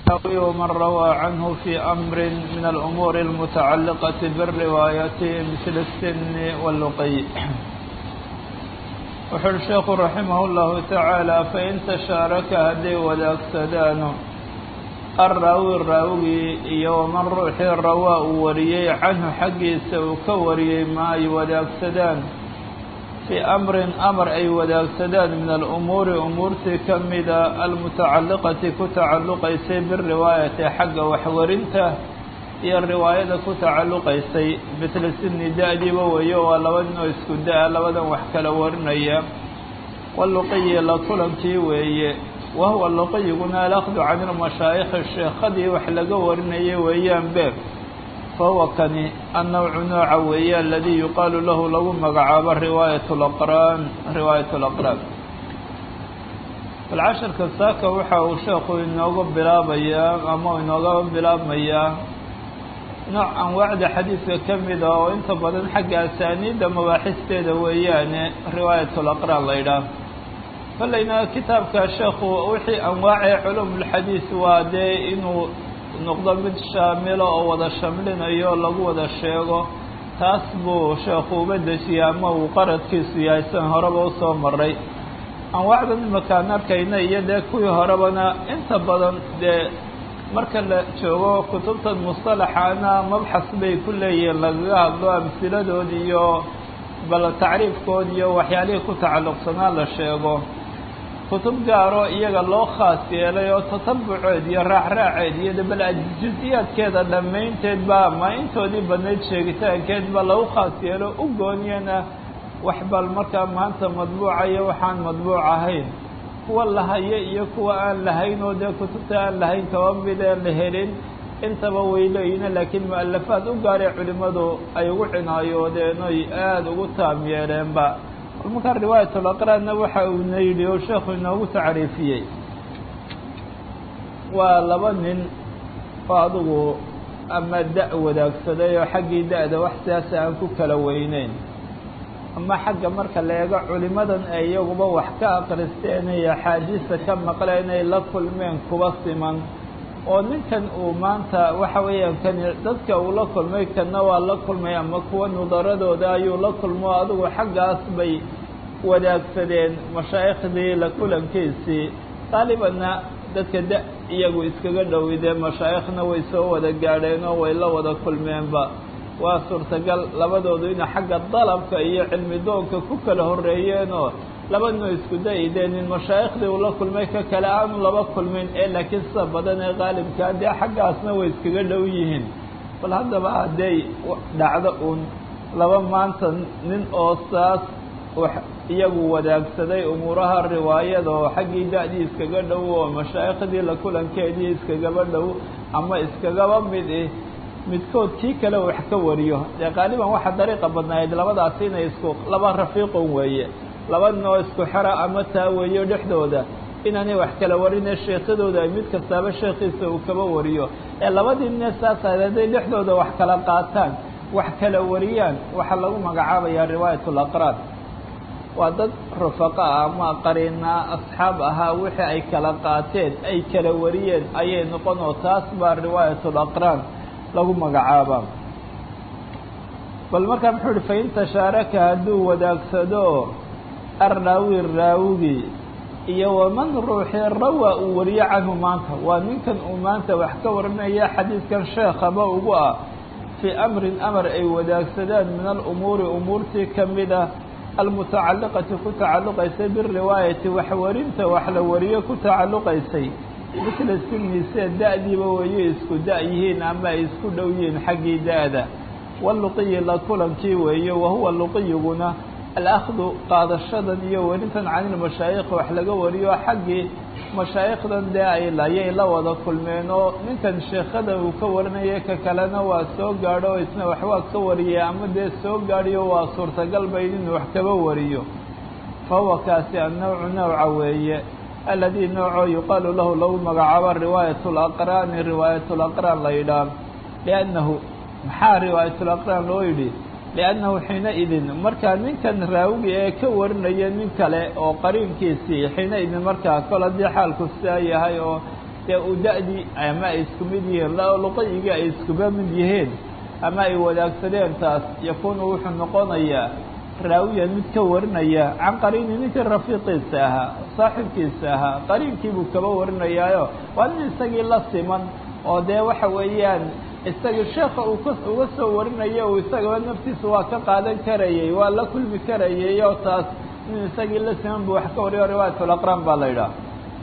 الراوي ومن روى عنه في أمر من الأمور المتعلقة بالرواية مثل السن واللقي wuxuuhi sheekhu raximah اllahu tacaala fain tashaaraka hadday wadaagsadaan arraawi raawigii iyo waman ruuxii rawaa uu wariyey canhu xaggiisa uu ka wariyey ma ay wadaagsadaan fii amrin amar ay wadaagsadaan min alumuuri umuurtii ka mida almutacalliqati ku tacalluqaysay biriwaayati xagga waxwarinta iyo riwaayada ku tacalluqaysay mitla sini da-diiba weeyo waa laba nin oo isku da-a labadan wax kala warinaya waluqiyi la kulankii weeye wahuwa luqiyiguna alakdu can ilmashaayikhi sheekhadii wax laga warinayay weeyaan be fahuwa kani annawcu nooca weeye aladii yuqaalu lahu lagu magacaabo riwaayat laqraan riwaayat laqraan balcasharka saaka waxa uu sheekhu inoogu bilaabayaa ama inooga bilaabmayaa nooc anwaacda xadiidka ka mida oo inta badan xagga asaaniidda mabaaxisteeda weeyaane riwaayatul aqraan la ydhaah kollayna kitaabka sheekhu wixii anwaacee culumulxadiid waa dee inuu noqdo mid shaamilo oo wada shamlinayo lagu wada sheego taas buu sheekhu uba dejiyey ama uu qaradkiisu yahay sidan horeba usoo maray anwaacdan imakaan arkayna iyo dee kuwii horebana inta badan dee marka la joogo kutubtan mustalaxaana mabxas bay ku leeyihiin lagaga hadlo amsiladood iyo bal tacriifkood iyo waxyaalihii ku tacalluqsanaa la sheego kutub gaaro iyaga loo khaas yeelay oo tatabuceed iyo raacraaceed iyo bal jusiyaadkeeda dhammaynteed ba ama intoodii badnayd sheegitaankeed ba lagu khaas yeelo u gooniyana wax bal markaa maanta madbuuca iyo waxaan madbuuc ahayn kuwa la hayo iyo kuwa aan lahayn oo dee kutubta aan lahayn kaba mid ee la helin intaba way leeyihin laakiin mu-alafaad u gaaray culimmadu ay ugu cinaayoodeen oy aada ugu taam yeeleenba bal markaa riwaayatul aqraanna waxa uuna yidhi oo sheekhu inoogu tacriifiyey waa laba nin oo adigu ama da- wadaagsaday oo xaggii da-da wax siyaasa aan ku kala weyneyn ama xagga marka la eego culimadan ay iyaguba wax ka akristeen iyo axaadiista ka maqleen ay la kulmeen kuba siman oo ninkan uu maanta waxa weeyaan kani dadka uu la kulmay kanna waa la kulmay ama kuwa nudaradooda ayuu la kulmo adigu xaggaas bay wadaagsadeen mashaayikhdii la kulankiisii qaalibanna dadka da iyagu iskaga dhowidee mashaayikhna way soo wada gaadheen oo way la wada kulmeenba waa suurtagal labadoodu ina xagga dalabka iyo cilmi doonka ku kala horreeyeenoo labadnoo isku da-ideen in mashaayikhdii uu la kulmay ka kale aanu laba kulmin ee laakiin sida badan ee qaalibkaa dee xaggaasna way iskaga dhow yihiin bal haddaba hadday dhacdo uun laba maanta nin oo saas iyagu wadaagsaday umuuraha riwaayada oo xaggii da-dii iskaga dhow oo mashaayikhdii la kulankeedii iskagaba dhow ama iskagaba mid i midkood kii kale wax ka wariyo dee qaaliban waxaa dariiqa badnaayd labadaasi inay isku laba rafiiqon weeye laba nin oo isku xera ama taa weeyo dhexdooda inaanay wax kala warine sheekadooda ay mid kastaaba sheekiisa uu kaba wariyo ee labadii nine saas ahayd hadday dhexdooda wax kala qaataan wax kala wariyaan waxaa lagu magacaabayaa riwaayatul aqraan waa dad rufaqa ah ama qariinaa asxaab ahaa wixii ay kala qaateen ay kala wariyeen ayay noqon oo taas baa riwaayatul aqraan lagu magacaaba bal markaa muxuu uhi fain tashaaraka hadduu wadaagsado arraawi raawigii iyo waman ruuxii rawa uu wariyo canhu maanta waa ninkan uu maanta wax ka warinaya xadiidkan sheekhaba ugu ah fii amrin amar ay wadaagsadaan min alumuuri umuurtii ka mida almutacalliqati ku tacalluqaysay biriwaayati waxwarinta wax la wariyo ku tacalluqaysay misla sini sida da-diiba weeyo isku da- yihiin ama ay isku dhow yihiin xaggii da-da waluqiyi la kulankii weeyo wahuwa luqiyiguna alakdu qaadashadan iyo werintan canilmashaayikh wax laga wariyo xaggii mashaayikhdan dee ay layay la wada kulmeen oo ninkan sheekhada uu ka warinaya ka kalena waa soo gaadho oo isna waxbaa ka wariyay ama dee soo gaadhiyo waa suurtagal bayd inuu wax kaba wariyo fa huwa kaasi annawcu nawca weeye aladii noocoo yuqaalu lahu lagu magacaabo riwaayat laqraani riwaayat laqraan la yidhaah liannahu maxaa riwaayat laqraan loo yidhi liannahu xiina idin markaa ninkan raawigi ee ka warinaya nin kale oo qariinkiisii xiina idin markaa kol haddii xaalku sidaa yahay oo dee uu da-dii ama ay isku mid yihiin luqayigii ay iskuba mid yihiin ama ay wadaagsadeen taas yakuunu wuxuu noqonayaa raawiyan mid ka warinaya can qariini ninkii rafiiqiisa ahaa saaxiibkiisa ahaa qariinkiibuu kaba warinayaayo waa nin isagii la siman oo dee waxa weeyaan isagii sheeka uu ka uga soo warinayo uu isagaba naftiisa waa ka qaadan karayey waa la kulmi karayey oo taas nin isagii la siman buu wax ka wariyo riwaayatulaqraan baa la yidhaha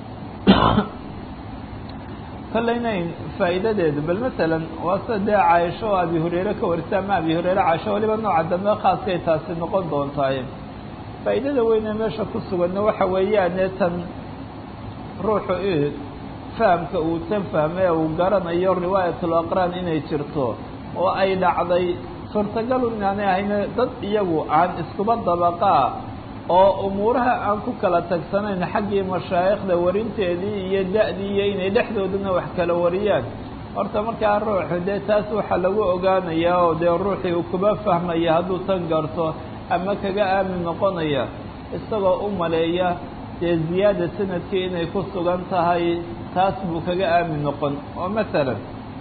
kollaynayn faa'iidadeedu bal masalan waa sida dee caaisho oo abi hureyre ka warisa ama abi hureyre caisho waliba nooca dambe khaaskay taasi noqon doontaaye faa'iidada weynee meesha ku suganna waxa weeyaane tan ruuxu fahamka uu tan fahmay uu garanayo riwaayatul aqraan inay jirto oo ay dhacday suurtagalu inaanay ahayne dad iyagu aan iskuba dabaqaa oo umuuraha aan ku kala tagsanayn xaggii mashaayikhda warinteedii iyo da-dii iyo inay dhexdoodana wax kala wariyaan horta markaa ruuxu dee taas waxaa lagu ogaanayaa oo dee ruuxii uu kuba fahmaya hadduu tan garto ama kaga aamin noqonaya isagoo u maleeya dee ziyaada sanadkii inay ku sugan tahay taas buu kaga aamin noqon oo masalan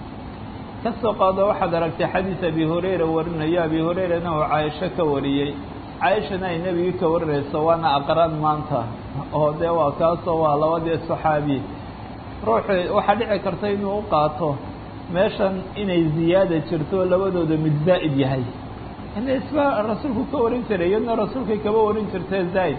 kasoo qaado waxaad aragtay xadiis abi hurayra warinayo abi hurayrana uu caaisho ka wariyey caaishana ay nebigii ka warinayso waana aqraan maanta oo dee waa kaasoo waa labadii saxaabi ruuxu waxaa dhici karta inuu u qaato meeshan inay ziyaada jirto labadooda mid zaa'id yahay ina isba rasuulku ka warin jiray iyadna rasuulkay kaba warin jirtee zaa'id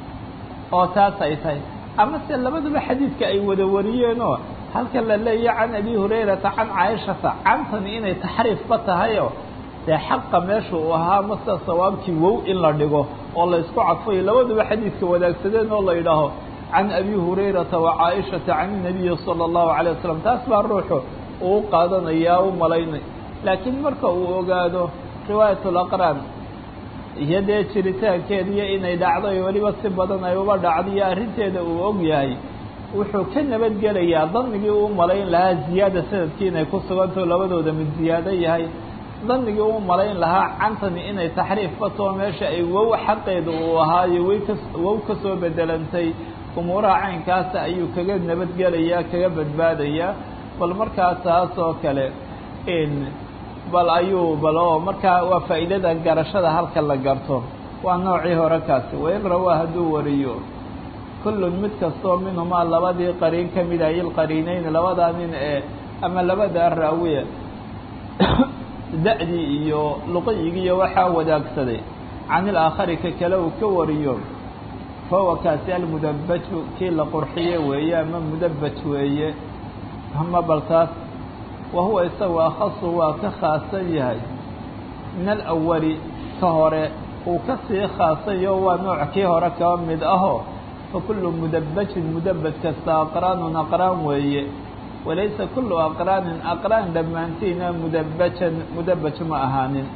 oo taas ay tahay ama se labaduba xadiidka ay wada wariyeenoo halkan la leeya can abi hurayrata can caaishata cantani inay taxriifba tahayo dee xaqa meesha uu ahaa mase sawaabkii wow in la dhigo oo la isku cadfayo labaduba xadiidka wadaagsadeen oo la yidhaaho can abi hurayrata wa caaishata can inabiyi sala allahu calay wasalam taas baa ruuxu uu qaadanayaa u malaynay laakiin marka uu ogaado riwaayatul aqraan iyo dee jiritaankeediyo inay dhacdo iyo weliba si badan ay uba dhacdo iyo arrinteeda uu og yahay wuxuu ka nabadgelayaa danigii uu malayn lahaa ziyaada sanadkii inay ku sugantao labadooda mid ziyaado yahay danigii uu malayn lahaa cantani inay taxriif batoo meesha ay wow xaqeeda uu ahaayo way ka wow ka soo bedelantay umuuraha caynkaasa ayuu kaga nabadgelayaa kaga badbaadayaa bal markaa taas oo kale bal ayuu bal oo markaa waa faa'iidada garashada halka la garto waa noocii hore kaasi wain rawaa hadduu wariyo kullun mid kastoo minhumaa labadii qariin ka mid ay ilqariinayn labadaa nin ee ama labadaa raawiya da-dii iyo luqayigii iyo waxaa wadaagsaday can ilaakhari ka kale uu ka wariyo fahuwa kaasi almudabbaju kii la qurxiye weeye ama mudabbaj weeye ama bal taas wa huwa isagu akhasu waa ka khaasan yahay min alawali ka hore uu ka sii khaasayo waa nooc kii hore kaba mid aho fa kullu mudabbajin mudabbaj kasta aqraanun aqraan weeye walaysa kullu aqraanin aqraan dhammaantiina mudabbajan mudabbaj ma ahaanin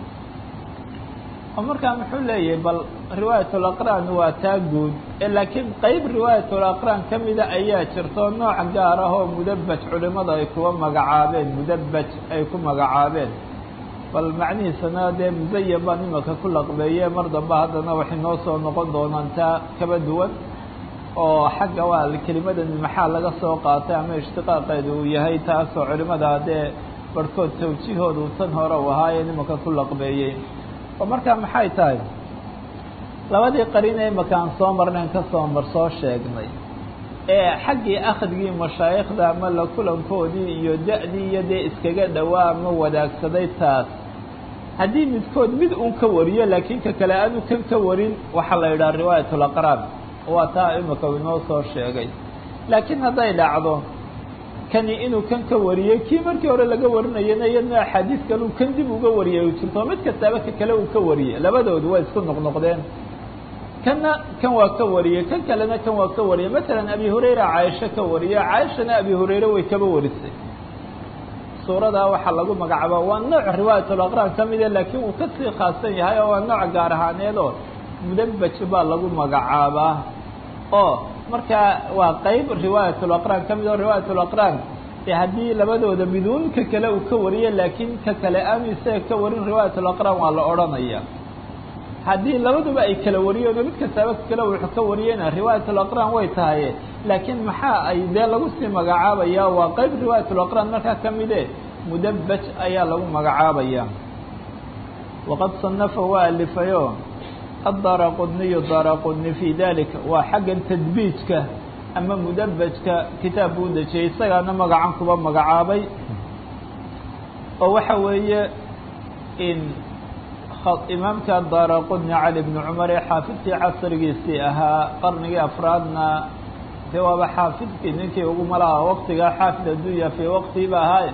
oo markaa muxuu leeyahay bal riwaayatul aqraan waa taa guud ee laakiin qeyb riwaayatul aqraan ka mida ayaa jirto nooc gaar ah oo mudabbaj culimada ay kuwa magacaabeen mudabbaj ay ku magacaabeen bal macnihiisana dee musayan baan imaka ku laqbeeye mar dambe haddana waxay noo soo noqon doonaan taa kaba duwan oo xagga waa kelimadan maxaa laga soo qaatay ama ishtiqaaqeeda uu yahay taasoo culimada dee barhkood tawjihoodu tan hore u ahaayeen imaka ku laqbeeyey oo markaa maxay tahay labadii qariin ee imakaan soo marnayn ka soo mar soo sheegnay ee xaggii akhdgii mashaayikhda ama la kulankoodii iyo da-dii iyo dee iskaga dhowaa ama wadaagsaday taas haddii midkood mid uun ka wariyo laakiin ka kale aanu kan ka warin waxaa la yidhaha riwaayatul aqraan waa taa imika inoo soo sheegay laakiin hadday dhacdo kani inuu kan ka wariyey kii markii hore laga warinayana iyadna axaadiis kale uu kan dib uga wariyay u jirto mid kastaaba ka kale uu ka wariyey labadoodu waa isku noqnoqdeen kanna kan waa ka wariyey kan kalena kan waa ka wariyey masalan abi hurayra caaisho ka wariye caaishana abi hurayre way kaba warisay suuradaa waxaa lagu magacaaba waa nooc riwaayatul aqraan ka mide laakiin uu kasii khaasan yahay oo waa nooc gaar ahaaneedoo mudabbaj baa lagu magacaabaa oo markaa waa qeyb riwaayatul aqraan ka mid oo riwaayatul aqraan ee haddii labadooda miduun ka kale uu ka wariye laakiin ka kale aanu isaga ka warin riwaayatul aqraan waa la odhanaya haddii labaduba ay kala wariyeen oo mid kastaaba kale wuxuu ka wariyeyna riwaayatulaqraan way tahaye laakiin maxaa ay dee lagu sii magacaabaya waa qeyb riwaayatulaqraan markaa ka mide mudabaj ayaa lagu magacaabaya waqad sanafa waa alifayo addaara qudniyu daara qudni fii dalika waa xaggan tadbiijka ama mudabajka kitaab buu dejiyey isagaana magacan kuba magacaabay oo waxa weeye in imaamka daara qudni cali bni cumar ee xaafidkii casrigiisii ahaa qarnigii afraadna dee waaba xaafidkii ninkii ugu malaha waqtigaa xaafid addunya fii waqtiiba ahaa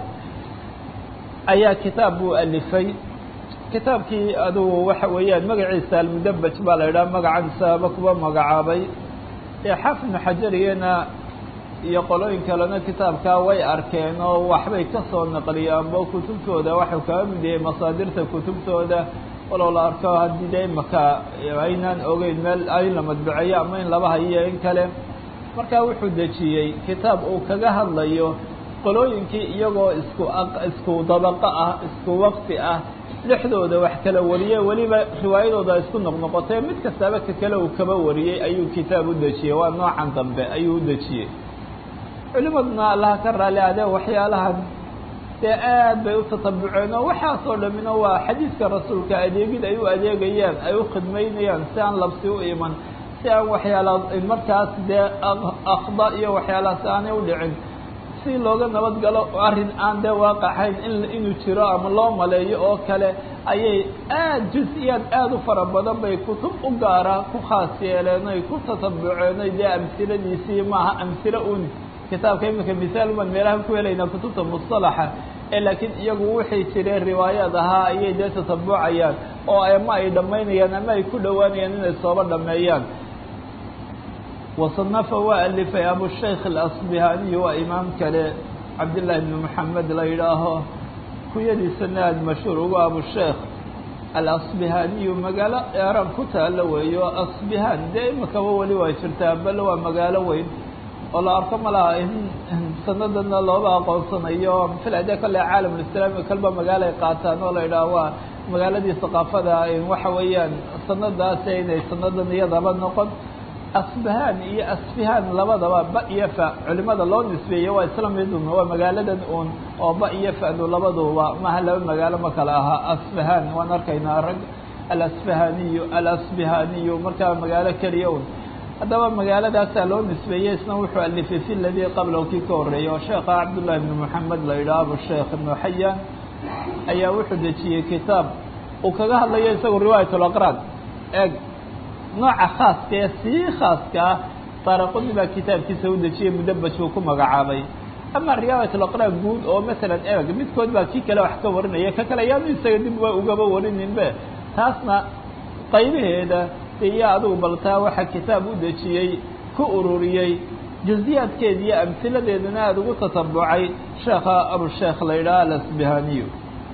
ayaa kitaab buu alifay kitaabkii adugu waxa weeyaan magaciisa almudabaj baa la idhaha magacan sababa kuba magacaabay ee xaafid ibnu xajarigena iyo qolooyin kalena kitaabkaa way arkeen oo waxbay ka soo naqliyaanbo kutubtooda waxuu kaga mid yahay masaadirta kutubtooda walow la arko haddii de imaka aynaan ogeyn meel in la madbuceeyo ama in laba hayiyo in kale markaa wuxuu dejiyey kitaab uu kaga hadlayo qolooyinkii iyagoo isku isku dabaqo ah isku waqti ah dhexdooda wax kala wariyey weliba riwaayadooda isku noqnoqotee mid kastaaba ka kale uu kaba wariyey ayuu kitaab u dejiyey waa noocan dambe ayuu u dejiyey culimaduna allaha ka raali adee waxyaalahan dee aad bay u tatabuceen oo waxaasoo dhamina waa xadiidka rasuulka adeegid ay u adeegayaan ay u khidmaynayaan si aan labsi u iman si aan waxyaala markaas dee akhda iyo waxyaalahaas aanay u dhicin si looga nabad galo arrin aan dee waaqaxayn in inuu jiro ama loo maleeyo oo kale ayay aad jus-iyaad aada u fara badan bay kutub u gaara ku khaas yeeleen oy ku tatabuceen oy dee amsiladiisii maaha amsilo un kitaabka iminka misaal baan meelahan ku helaynaa kutubta musطalaxa ee laakiin iyagu wixii jireen riwaayaad ahaa ayay dee tatabucayaan oo ama ay dhammaynayaan ama ay ku dhowaanayaan inay sooba dhameeyaan wasanafa waa alifay abushaykh alasbihaniyu waa imaam kale cabdillaahi bni moxamed la yidhaaho kuyadiisana aad mashhuur ugu abusheekh alasbihaniyu magaalo eeraan ku taalo weeyo asbihan dee imakaba weli waa jirtaa bal waa magaalo weyn oo la arko ma laha in sanadana looba aqoonsanayo filade kale caalamulislaami kalba magaalo ay qaataan oo la yidhaha waa magaaladii thaqaafada waxa weeyaan sanadaas inay sanadan iyadaba noqon asbahaan iyo asfihaan labadaba ba iyo fa culimada loo nisbeeyo waa isla midun waa magaaladan un oo ba iyo fadu labaduba maha laba magaalo ma kala ahaa asfahaan waan arkaynaa rag alasfahaniyu alasbihaniyu markaa magaalo keliya un haddaba magaaladaasaa loo nisbeeyey isna wuxuu alifay fi ladii qablahu kii ka horreeyay oo sheekha cabdullahi ibni moxamed la yidhaha abusheekh ibnu xayaan ayaa wuxuu dejiyey kitaab uu kaga hadlayo isagu riwaayat laqraan eeg nooca khaaska ee sii khaaskaa daaraqudi baa kitaabkiisa u dejiyey mudabaj buu ku magacaabay ama riwaayat laqraan guud oo masalan eeg midkood baa kii kale wax ka warinaya ka kale ayaanu isaga dib wa ugaba warininbe taasna qaybaheeda iyo adugu baltaa waxaa kitaab u dejiyey ku ururiyey juزiyaadkeeda iyo amhiladeedana aada ugu tatabucay sheekha abusheekh la yidhaha alasbihaniyu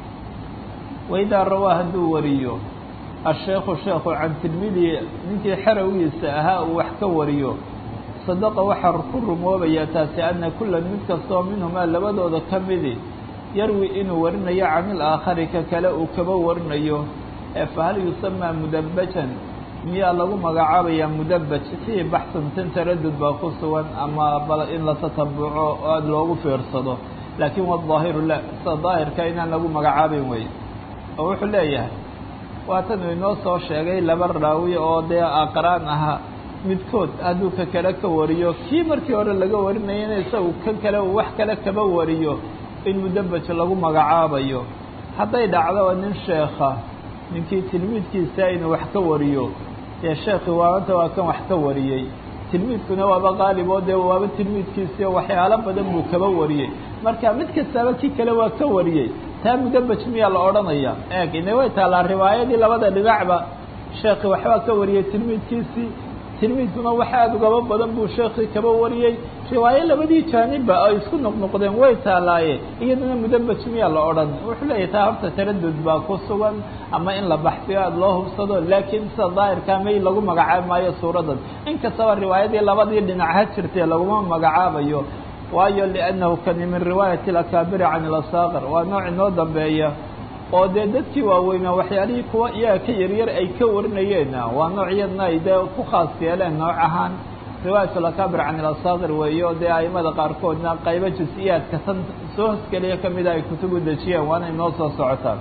waidaa rawaa hadduu wariyo asheekhu sheekhu can tilmidii ninkii xerowgiisa ahaa uu wax ka wariyo sadaqa waxaa ku rumoobaya taasi ana kulan mid kastoo minhumaa labadooda ka midi yarwi inuu warinayo can ilaakhari ka kale uu kaba warinayo ee fahal yusamaa mudabajan miyaa lagu magacaabayaa mudabaj fiihi baxsan tan taradud baa ku sugan ama bal in la tatabuco oo aada loogu fiirsado laakiin wadaahiru la sida daahirka inaan lagu magacaabayn wey oo wuxuu leeyahay waatan uu inoo soo sheegay laba raawi oo dee aqraan ahaa midkood hadduu ka kale ka wariyo kii markii hore laga warinayana isagu kan kale uu wax kale kaba wariyo in mudabaj lagu magacaabayo hadday dhacdo nin sheekha ninkii tilmiidkiisa inuu wax ka wariyo dee sheekhi waabanta waa kan wax ka wariyey tilmiidkuna waaba qaalib oo dee waaba tilmiidkiisii waxyaalo badan buu kaba wariyey marka mid kastaba kii kale waa ka wariyey taa mudabaj miyaa la odhanaya eeg ina way taallaa riwaayadii labada dhinacba sheekhi waxbaa ka wariyey tilmiidkiisii tilmiidkuna wax aada ugaba badan buu sheekii kaba wariyey riwaayo labadii jaanibba ay isku noqnoqdeen way taalaaye iyaduna mudabaj miyaa la odhan wuxuu leeyahy taa horta taradud baa ku sugan ama in la baxsiyo aada loo hubsado laakiin sida daahirkaa may lagu magacaabi maayo suuradan inkastaba riwaayadii labadii dhinac ha jirtee laguma magacaabayo waayo liannahu kani min riwaayati alakaabiri can ilasaaqir waa nooc inoo dambeeya oo dee dadkii waaweynaa waxyaalihii kuwa iyaga ka yaryar ay ka warinayeenna waa nooc iyadna ay dee ku khaas yeeleen nooc ahaan riwaayat alakabir can ilasaakir weeyo dee aimada qaarkoodna qaybo jus-iyaadka tan soo hosgeliya kamida ay kutubu dejiyeen waana inoo soo socotaan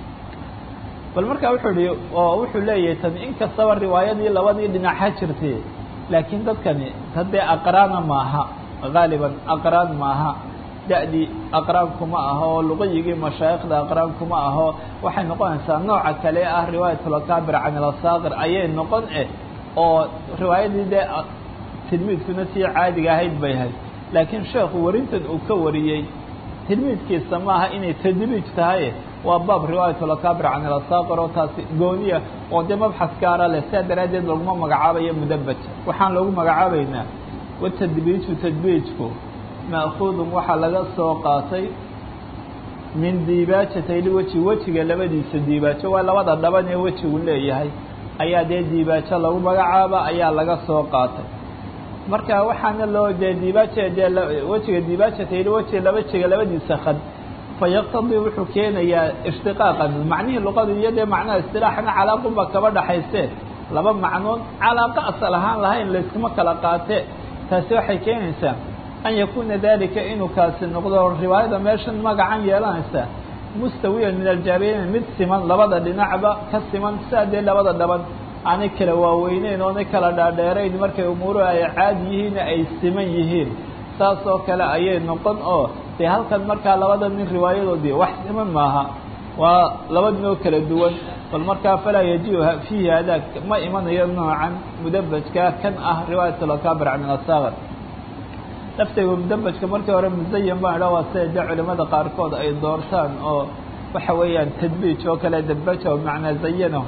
bal markaa wuxuu ihi oo wuxuu leeyahay tan inkastaba riwaayadii labadii dhinac ha jirtay laakiin dadkani haddee aqraana maaha haaliban aqraan maaha da-dii aqraankuma aho oo luqayigii mashaayikhda aqraankuma aho waxay noqonaysaa nooca kale ah riwaayatulakabir can ilasaakir ayay noqon eh oo riwaayadii dee tilmiidkuna sii caadiga ahayd bay ahayd laakiin sheekhu warintan uu ka wariyey tilmiidkiisa maaha inay tadriij tahay waa baab riwaayatulakabir can ilasaakir oo taasi gooniya oo dee mabxas gaara leh sidaa daraaddeed laguma magacaabayo mudabaj waxaan loogu magacaabaynaa watadbiiju tadbiijku ma'kuudun waxaa laga soo qaatay min diibaajatayli weji wejiga labadiisa diibaajo waa labada dhaban ee wejigu leeyahay ayaa dee diibaajo lagu magacaaba ayaa laga soo qaatay marka waxaana loo dee diibaaja dee wejiga diibaajatayli wejiga labajiga labadiisa khad fa yaqtadii wuxuu keenayaa ishtiqaaqan macnihii luqadu iyo dee macnaha istilaaxna calaaqunba kaba dhaxayse laba macnood calaaqa asal ahaan lahayn layskuma kala qaate taasi waxay keenaysaa an yakuuna dalika inuu kaasi noqdo riwaayada meeshan magacan yeelanaysa mustawiyan min aljaabiyayn mid siman labada dhinacba ka siman sidaa dee labada dhaban aanay kala waaweyneyn oonay kala dhaadheerayn markay umuuruhu ay caadi yihiin ay siman yihiin saas oo kale ayay noqon oo dee halkan markaa labada nin riwaayadoodii wax siman maaha waa laba ninoo kala duwan bal markaa falaa yajiu fiihi hadaag ma imanayo noocan mudabajka kan ah riwaayat alakabir can ilasaakir laftaygu mudabajka markii hore musayan baan idha waa sida dee culimada qaarkood ay doortaan oo waxa weeyaan tadbiij oo kale dabaja bimacnaa zayano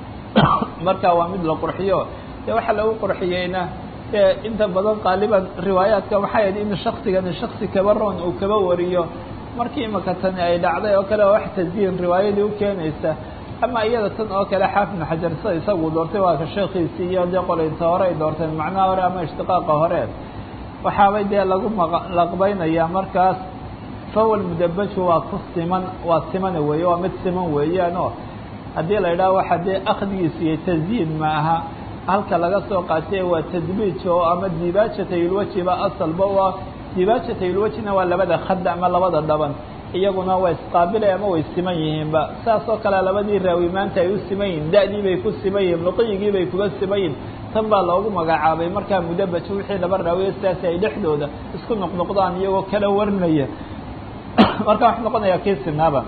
marka waa mid la qurxiyo dee waxaa lagu qurxiyeyna dee inta badan qaaliban riwaayaadka waxay ahayd in shaksigani shaksi kaba roon uu kaba wariyo markii imaka tani ay dhacday oo kale wax tasdiin riwaayadii u keenaysa ama iyada tan oo kale xaafid xajar sida isagu doortay waa ka sheekiisii iyo dee qolinta hore ay doorteen macnaha hore ama ishtiqaaqa hore waxaabay dee lagu laqbaynayaa markaas fawal mudabaju waa ku siman waa simana weeye waa mid siman weeyaan oo haddii la idhaha waxa dee akhdigiisa iyo tasyiin ma aha halka laga soo qaatay waa tadbiij oo ama dibaajatayulwejiba asalba waa dibaajatayulwejina waa labada khad ama labada dhaban iyaguna waa isqaabilay ama way siman yihiinba saas oo kale labadii raawi maanta ay u siman yihin da-dii bay ku siman yihin luqiyigii bay kuga siman yihin tan baa loogu magacaabay markaa mudabaj wixii laba raawiye sidaasi ay dhexdooda isku noqnoqdaan iyagoo kala warinaya marka waxu noqonayaa kii sinaaba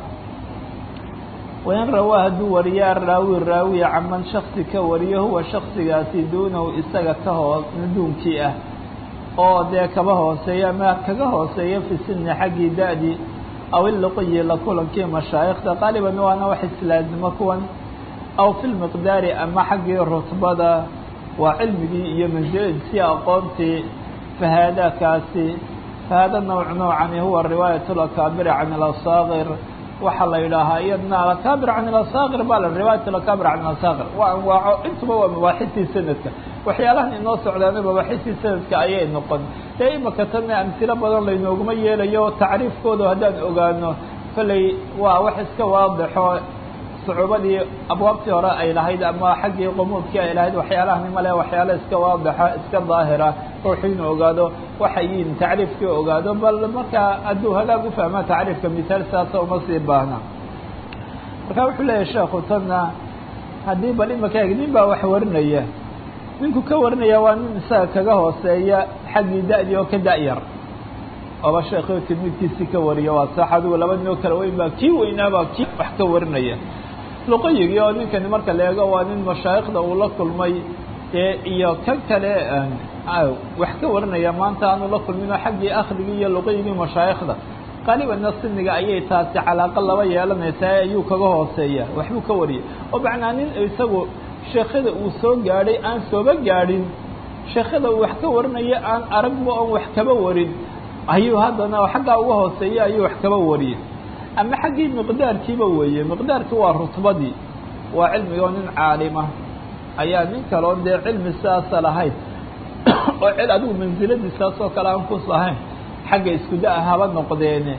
wain rawaa hadduu wariyo araawi raawiya caman shaksi ka wariyo huwa shaksigaasi duunahu isaga ka hoo duunkii ah oo dee kaba hooseeya ama kaga hooseeya fi sini xaggii da-dii aw iluqiyi la kulankii mashaayikhda qaaliban waana wax islaazimo kuwan aw fi lmiqdaari ama xaggii rutbada waa cilmigii iyo mansiladiisii aqoontii fahaadakaasi fahaada nawc noocani huwa riwaayat lakaabiri can ilasaakir waxaa la yidhaahaa iyadna alakaabir can ilasaakir baa la riwaayat alakaabir can ilasaakir waa anwaaco intuba waa mabaaxistii sanadka waxyaalahan inoo socdaana mabaaxistii sanadka ayay noqon dee imaka tanna amsilo badan laynooguma yeelayo tacriifkooda haddaan ogaano kolley waa wax iska waadixo sucuubadii abwaabtii hore ay lahayd ama xaggii qumuudkii ay lahayd waxyaalahani male waxyaala iska waadixa iska daahira ruuxu inuu ogaado waxay yihiin tacriifkii ogaado bal markaa hadduu hagaag ufahma tacriifka misaal saasa uma sii baahna marka wuxuu leeyahay sheekhu tanna haddii bal imaka eg nin baa wax warinaya ninku ka warinaya waa nin isaga kaga hooseeya xaggii da-dii oo ka da-yar oba sheekhi tilmiidkiisii ka wariya waa sax adigu laba nin oo kala weyn baa kii weynaabaa kii wax ka warinaya luqayigii oo ninkani marka la eego waa nin mashaayikhda uu la kulmay ee iyo kan kale wax ka warinaya maanta aanu la kulminoo xaggii akhrigii iyo luqayigii mashaayikhda qaalibanna siniga ayay taasi calaaqo laba yeelanaysaa ayuu kaga hooseeya waxbuu ka wariyay oo macnaa nin isagu sheekhada uu soo gaadhay aan sooba gaadhin sheekhada uu wax ka warinaya aan aragba oon wax kaba warin ayuu haddana xaggaa uga hooseeya ayuu wax kaba wariyay ama xaggii miqdaarkiiba weeye miqdaarkii waa rutbadii waa cilmigoo nin caalima ayaa nin kaloo dee cilmi sidaasa lahayd oo cil adigu mansiladiisaasoo kale aan kus lahayn xagga isku da- haba noqdeene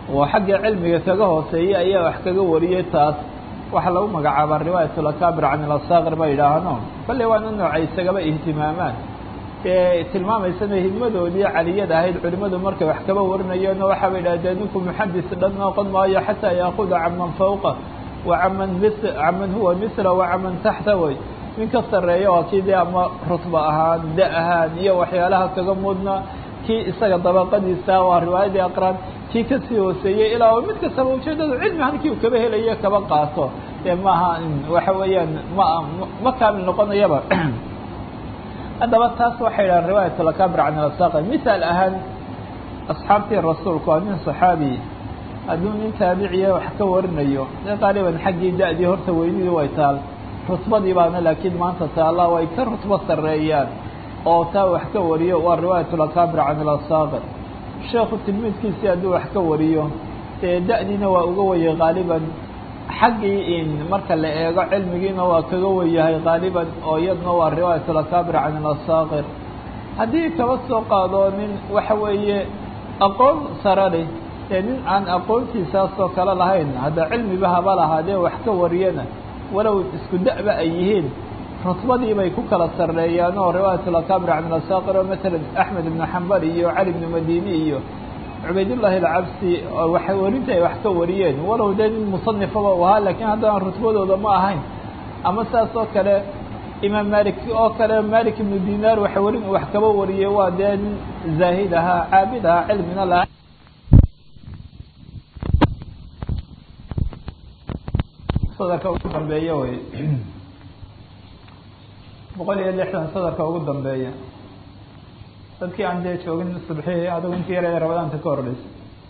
oo xagga cilmiga kaga hooseeyay ayaa wax kaga wariyey taas waxaa lagu magacaabaa riwaayat lakaabir can ilasaakir ba yidhaahno kolley waana nooca isagaba ihtimaamaan ee tilmaamaysana hidmadoodii caliyada ahayd culimadu markay wax kaba warinayeenoo waxaaba yidhahdee ninku muxadis dhan noqon maayo xataa yaakuda caman fawqa wa caman mis caman huwa misla wa caman taxta way nin ka sarreeya waa kii dee ama rutba ahaan da ahaan iyo waxyaalaha kaga mudna kii isaga dabaqadiisa waa riwaayadii aqraan kii kasii hooseeyey ilaa mid kastaba ujeedadu cilmi halkii uu kaba helayo kaba qaato dee maaha waxa weeyaan ma ma kaamil noqonayaba haddaba taas waxay dhahan riwaayat lakaabir can ilasaaqi misaal ahaan asxaabtii rasuulku waa nin saxaabi hadduu nin taabiciya wax ka warinayo dee qaaliban xaggii da-dii horta weynidii way taal rutbadii baana laakiin maanta taalla way ka rutbo sarreeyaan oo taa wax ka wariyo waa riwaayat lakaabir can ilasaaqir sheekhu tilmiidkiisii hadduu wax ka wariyo dee da-diina waa uga wayay qaaliban xaggii in marka la eego cilmigiina waa kaga wayahay qaaliban oo iyadna waa riwaayat lakaabir can ilasaaqir haddii kaba soo qaado nin waxa weeye aqoon sare leh dee nin aan aqoontiisaasoo kale lahayn hadda cilmiba haba lahaadee wax ka wariyana walow isku da-ba ay yihiin rutbadii bay ku kala sarreeyaan oo riwaayat lakaabir can ilasaaqir oo masalan axmed ibnu xambal iyo cali ibnu madini iyo cubaydullaahi alcabsi waxa warinta ay wax ka wariyeen walow dee nin musanifaba u ahaa laakiin haddana rutbadooda ma ahayn ama saas oo kale imaam malik oo kale malik ibnu dinaar waxa warin wax kaba wariyey waa dee nin zaahid ahaa caabid ahaa cilmina lahaa sadarka ugu dambeeya wey boqol iyo lixdan sadarka ugu dambeeya dadkii aan dee joogin subxihii adigu intii yar ee rabadaanta ka hordhaysa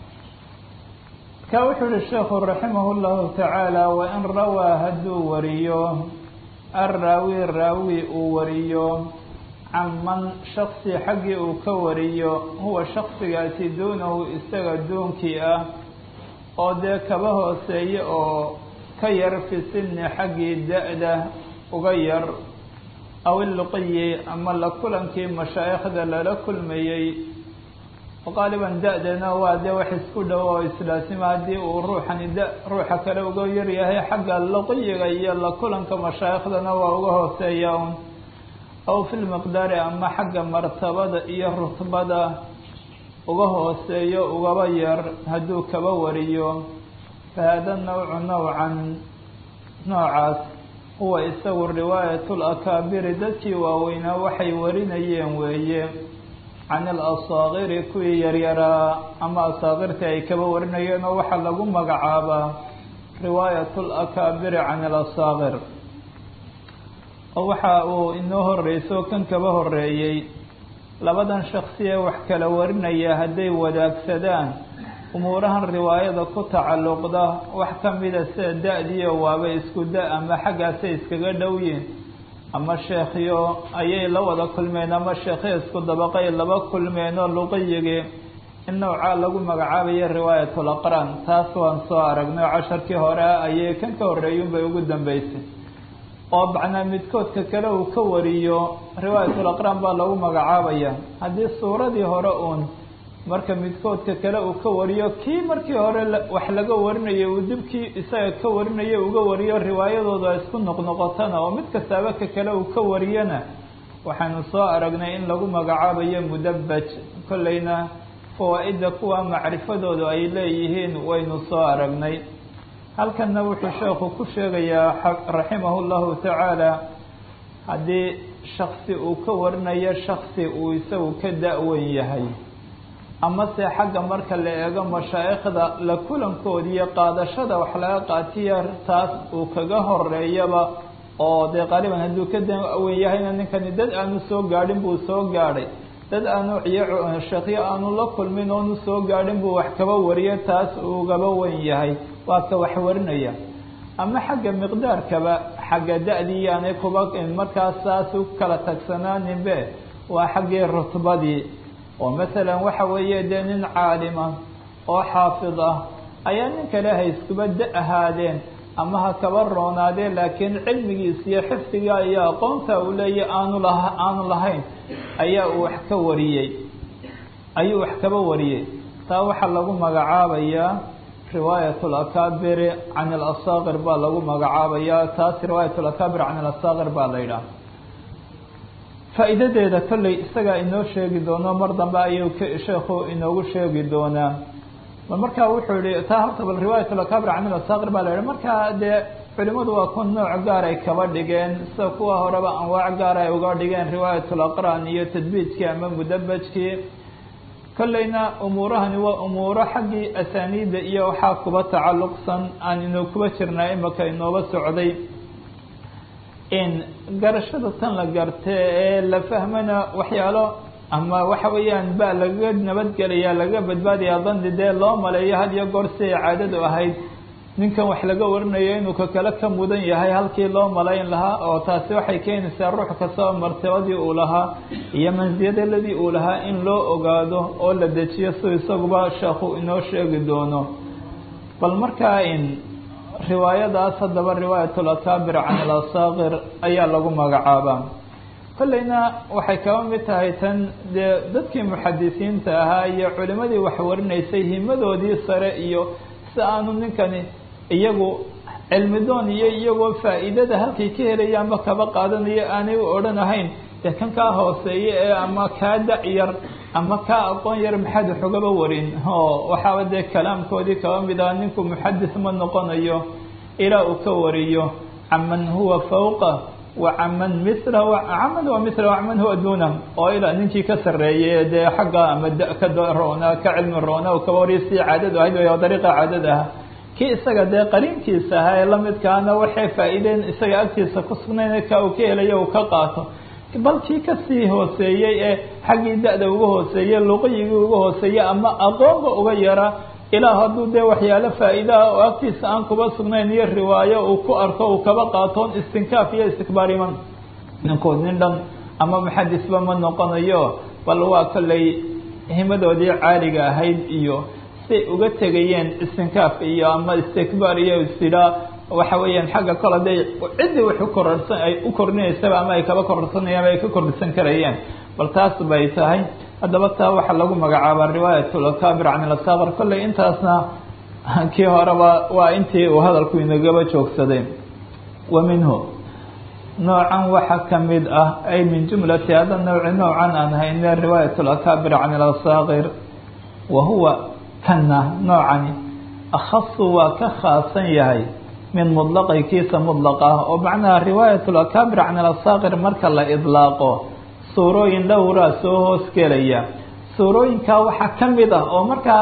ka wuxuu yihi sheekhu raximah llahu tacaala wain rawaa hadduu wariyo arraawi raawi uu wariyo can man shaksi xaggii uu ka wariyo huwa shaksigaasi duunahu isaga duunkii ah oo dee kaba hooseeye oo ka yar fi sinni xaggii da-da uga yar aw iluqiyi ama la kulankii mashaa'ikhda lala kulmayey qaaliban da-dana waa dee wax isku dhow oo islaasima haddii uu ruuxani da ruuxa kale uga yaryahay xagga luqiyiga iyo la kulanka mashaaikhdana waa uga hooseeya un aw fi lmiqdaari ama xagga martabada iyo rutbada uga hooseeyo ugaba yar hadduu kaba wariyo fahaada nawcu nawcan noocaas huwa isagu riwaayat lakaabiri dadkii waaweynaa waxay warinayeen weeye can alasaakiri kuwii yaryaraa ama asaakirta ay kaba warinayeen oo waxaa lagu magacaabaa riwaayat lakaabiri can alasaakir oo waxa uu inoo horeyso kan kaba horeeyey labadan shaksiye wax kala warinaya hadday wadaagsadaan umuurahan riwaayada ku tacalluqda wax ka mida sida da-diyo waaba isku da ama xaggaasay iskaga dhowyiin ama sheekhyo ayay la wada kulmeen ama sheekhyo isku dabaqay laba kulmeen oo luqiyigii in noocaa lagu magacaabayo riwaayatul aqraan taas waan soo aragnay casharkii hore ayay kan ka horreeyun bay ugu dambeysay oo macnaa midkoodka kale uu ka wariyo riwaayatul aqraan baa lagu magacaabaya haddii suuradii hore uun marka midkoodka kale uu ka wariyo kii markii hore wax laga warinayay uu dibkii isaga ka warinaya uga wariyo riwaayadooda isku noqnoqotana oo mid kastaaba ka kale uu ka wariyana waxaanu soo aragnay in lagu magacaabayo mudabbaj kollayna fawaa-idda kuwa macrifadoodu ay leeyihiin waynu soo aragnay halkanna wuxuu sheekhu ku sheegayaa raximahu llahu tacaala haddii shaksi uu ka warinayo shaksi uu isagu ka da-wen yahay amase xagga marka la eego mashaa'ikhda la kulankoodi iyo qaadashada wax laga qaatiya taas uu kaga horeeyaba oo dee qaaliban hadduu ka da-wen yahayna ninkani dad aanu soo gaadhin buu soo gaadhay dad aanu ciyo sheekyo aanu la kulmin oonu soo gaadhin buu wax kaba wariyo taas ugaba wen yahay waa ka wax warinaya ama xagga miqdaarkaba xagga da-dii yaanay kuba markaas saas u kala tagsanaaninbe waa xaggii rutbadii oo masalan waxa weeye dee nin caalima oo xaafid ah ayaa nin kale ha iskuba da ahaadeen ama ha kaba roonaadeen laakiin cilmigiis iyo xifdiga iyo aqoonta uu leeyahy aanu la aanu lahayn ayaa uu wax ka wariyey ayuu wax kaba wariyey taa waxaa lagu magacaabayaa riwaayat alakaabiri can alasaakir baa lagu magacaabayaa taas riwaayat alakaabir can alasaakir baa la yidhaha faa'iidadeeda kolley isagaa inoo sheegi doono mar dambe ayuu sheekhu inoogu sheegi doonaa bal markaa wuxuu yihi taa horta bal riwaayat alakaabir can alasaakir baa la yidhaha markaa dee culimadu waa kun nooc gaar ay kaba dhigeen sida kuwa horeba anwaac gaar ay uga dhigeen riwaayat alaqraan iyo tadbiijkii ama mudabajkii kolleyna umuurahani waa umuuro xaggii asaaniidda iyo waxaa kuba tacalluqsan aan inuu kuba jirnaa imaka inooba socday in garashada tan la gartee ee la fahmana waxyaalo ama waxa weeyaan ba lagaga nabadgelaya lagaga badbaadaya dandi dee loo maleeyo had iyo goor si ay caadadu ahayd ninkan wax laga warinayo inuu ka kale ka mudan yahay halkii loo malayn lahaa oo taasi waxay keenaysaa ruux kastaba martabadii uu lahaa iyo mansiyadeladii uu lahaa in loo ogaado oo la dejiyo si isaguba sheekhu inoo sheegi doono bal markaa in riwaayadaas haddaba riwaayat alakaabir can alasaakir ayaa lagu magacaabaa kolleyna waxay kaba mid tahay tan dee dadkii muxadisiinta ahaa iyo culimadii wax warinaysay himadoodii sare iyo si aanu ninkani iyagu cilmidoon iyo iyagoo faa'iidada halkay ka helayaanba kaba qaadanayo aanay u odhanahayn dee kan kaa hooseeye ee ama kaa dacyar ama kaa aqoon yar maxaad waxugaba warin o waxaaba dee kalaamkoodii kaba mid ah ninku muxadis ma noqonayo ilaa uu ka wariyo caman huwa fawqa wa caman mila caman huwa mila wacaman huwa duna oo ilaa ninkii ka sarreeyay dee xagga ama da ka roona ka cilmi roona u kaba wariyo si caadadu ahayd way dariiqa caadada ah kii isaga dee qariinkiisa ahaa ee lamidkaana waxay faa'iideen isaga agtiisa ku sugnayn ka uu ka helayo uu ka qaato bal kii kasii hooseeyey ee xaggii da-da uga hooseeyey luqiyigii uga hooseeyey ama aqoonba uga yara ilaa hadduu dee waxyaalo faa'iidaha oo agtiisa aan kuba sugnayn iyo riwaayo uu ku arko uu kaba qaatoon istinkaaf iyo istikbaar iman ninkood nin dhan ama muxadisba ma noqonayo bal waa kolley himadoodii caaliga ahayd iyo say uga tegayeen istinkaaf iyo ama istikbaar iyo istidhaa waxa weeyaan xagga kol haday ciddii wax ukorarsan ay u kordhinaysaba ama ay kaba kororsanayaan ay ka kordhisan karayeen bal taas bay tahay haddaba taa waxaa lagu magacaabaa riwaayat alakaabir can alasaakir kolley intaasna kii horeba waa intii uu hadalku inagaba joogsaday wa minhu noocan waxa kamid ah ay min jumlati hada nawci noocan aan hayne riwaayat alakaabir can alasaakir wa huwa kana noocani akhasu waa ka khaasan yahay min mudlaqi kiisa mudlaq ah oo macnaha riwaayat alakaabir can alasaakir marka la idlaaqo suurooyin dhowraa soo hoos gelaya suurooyinkaa waxaa ka mid ah oo markaa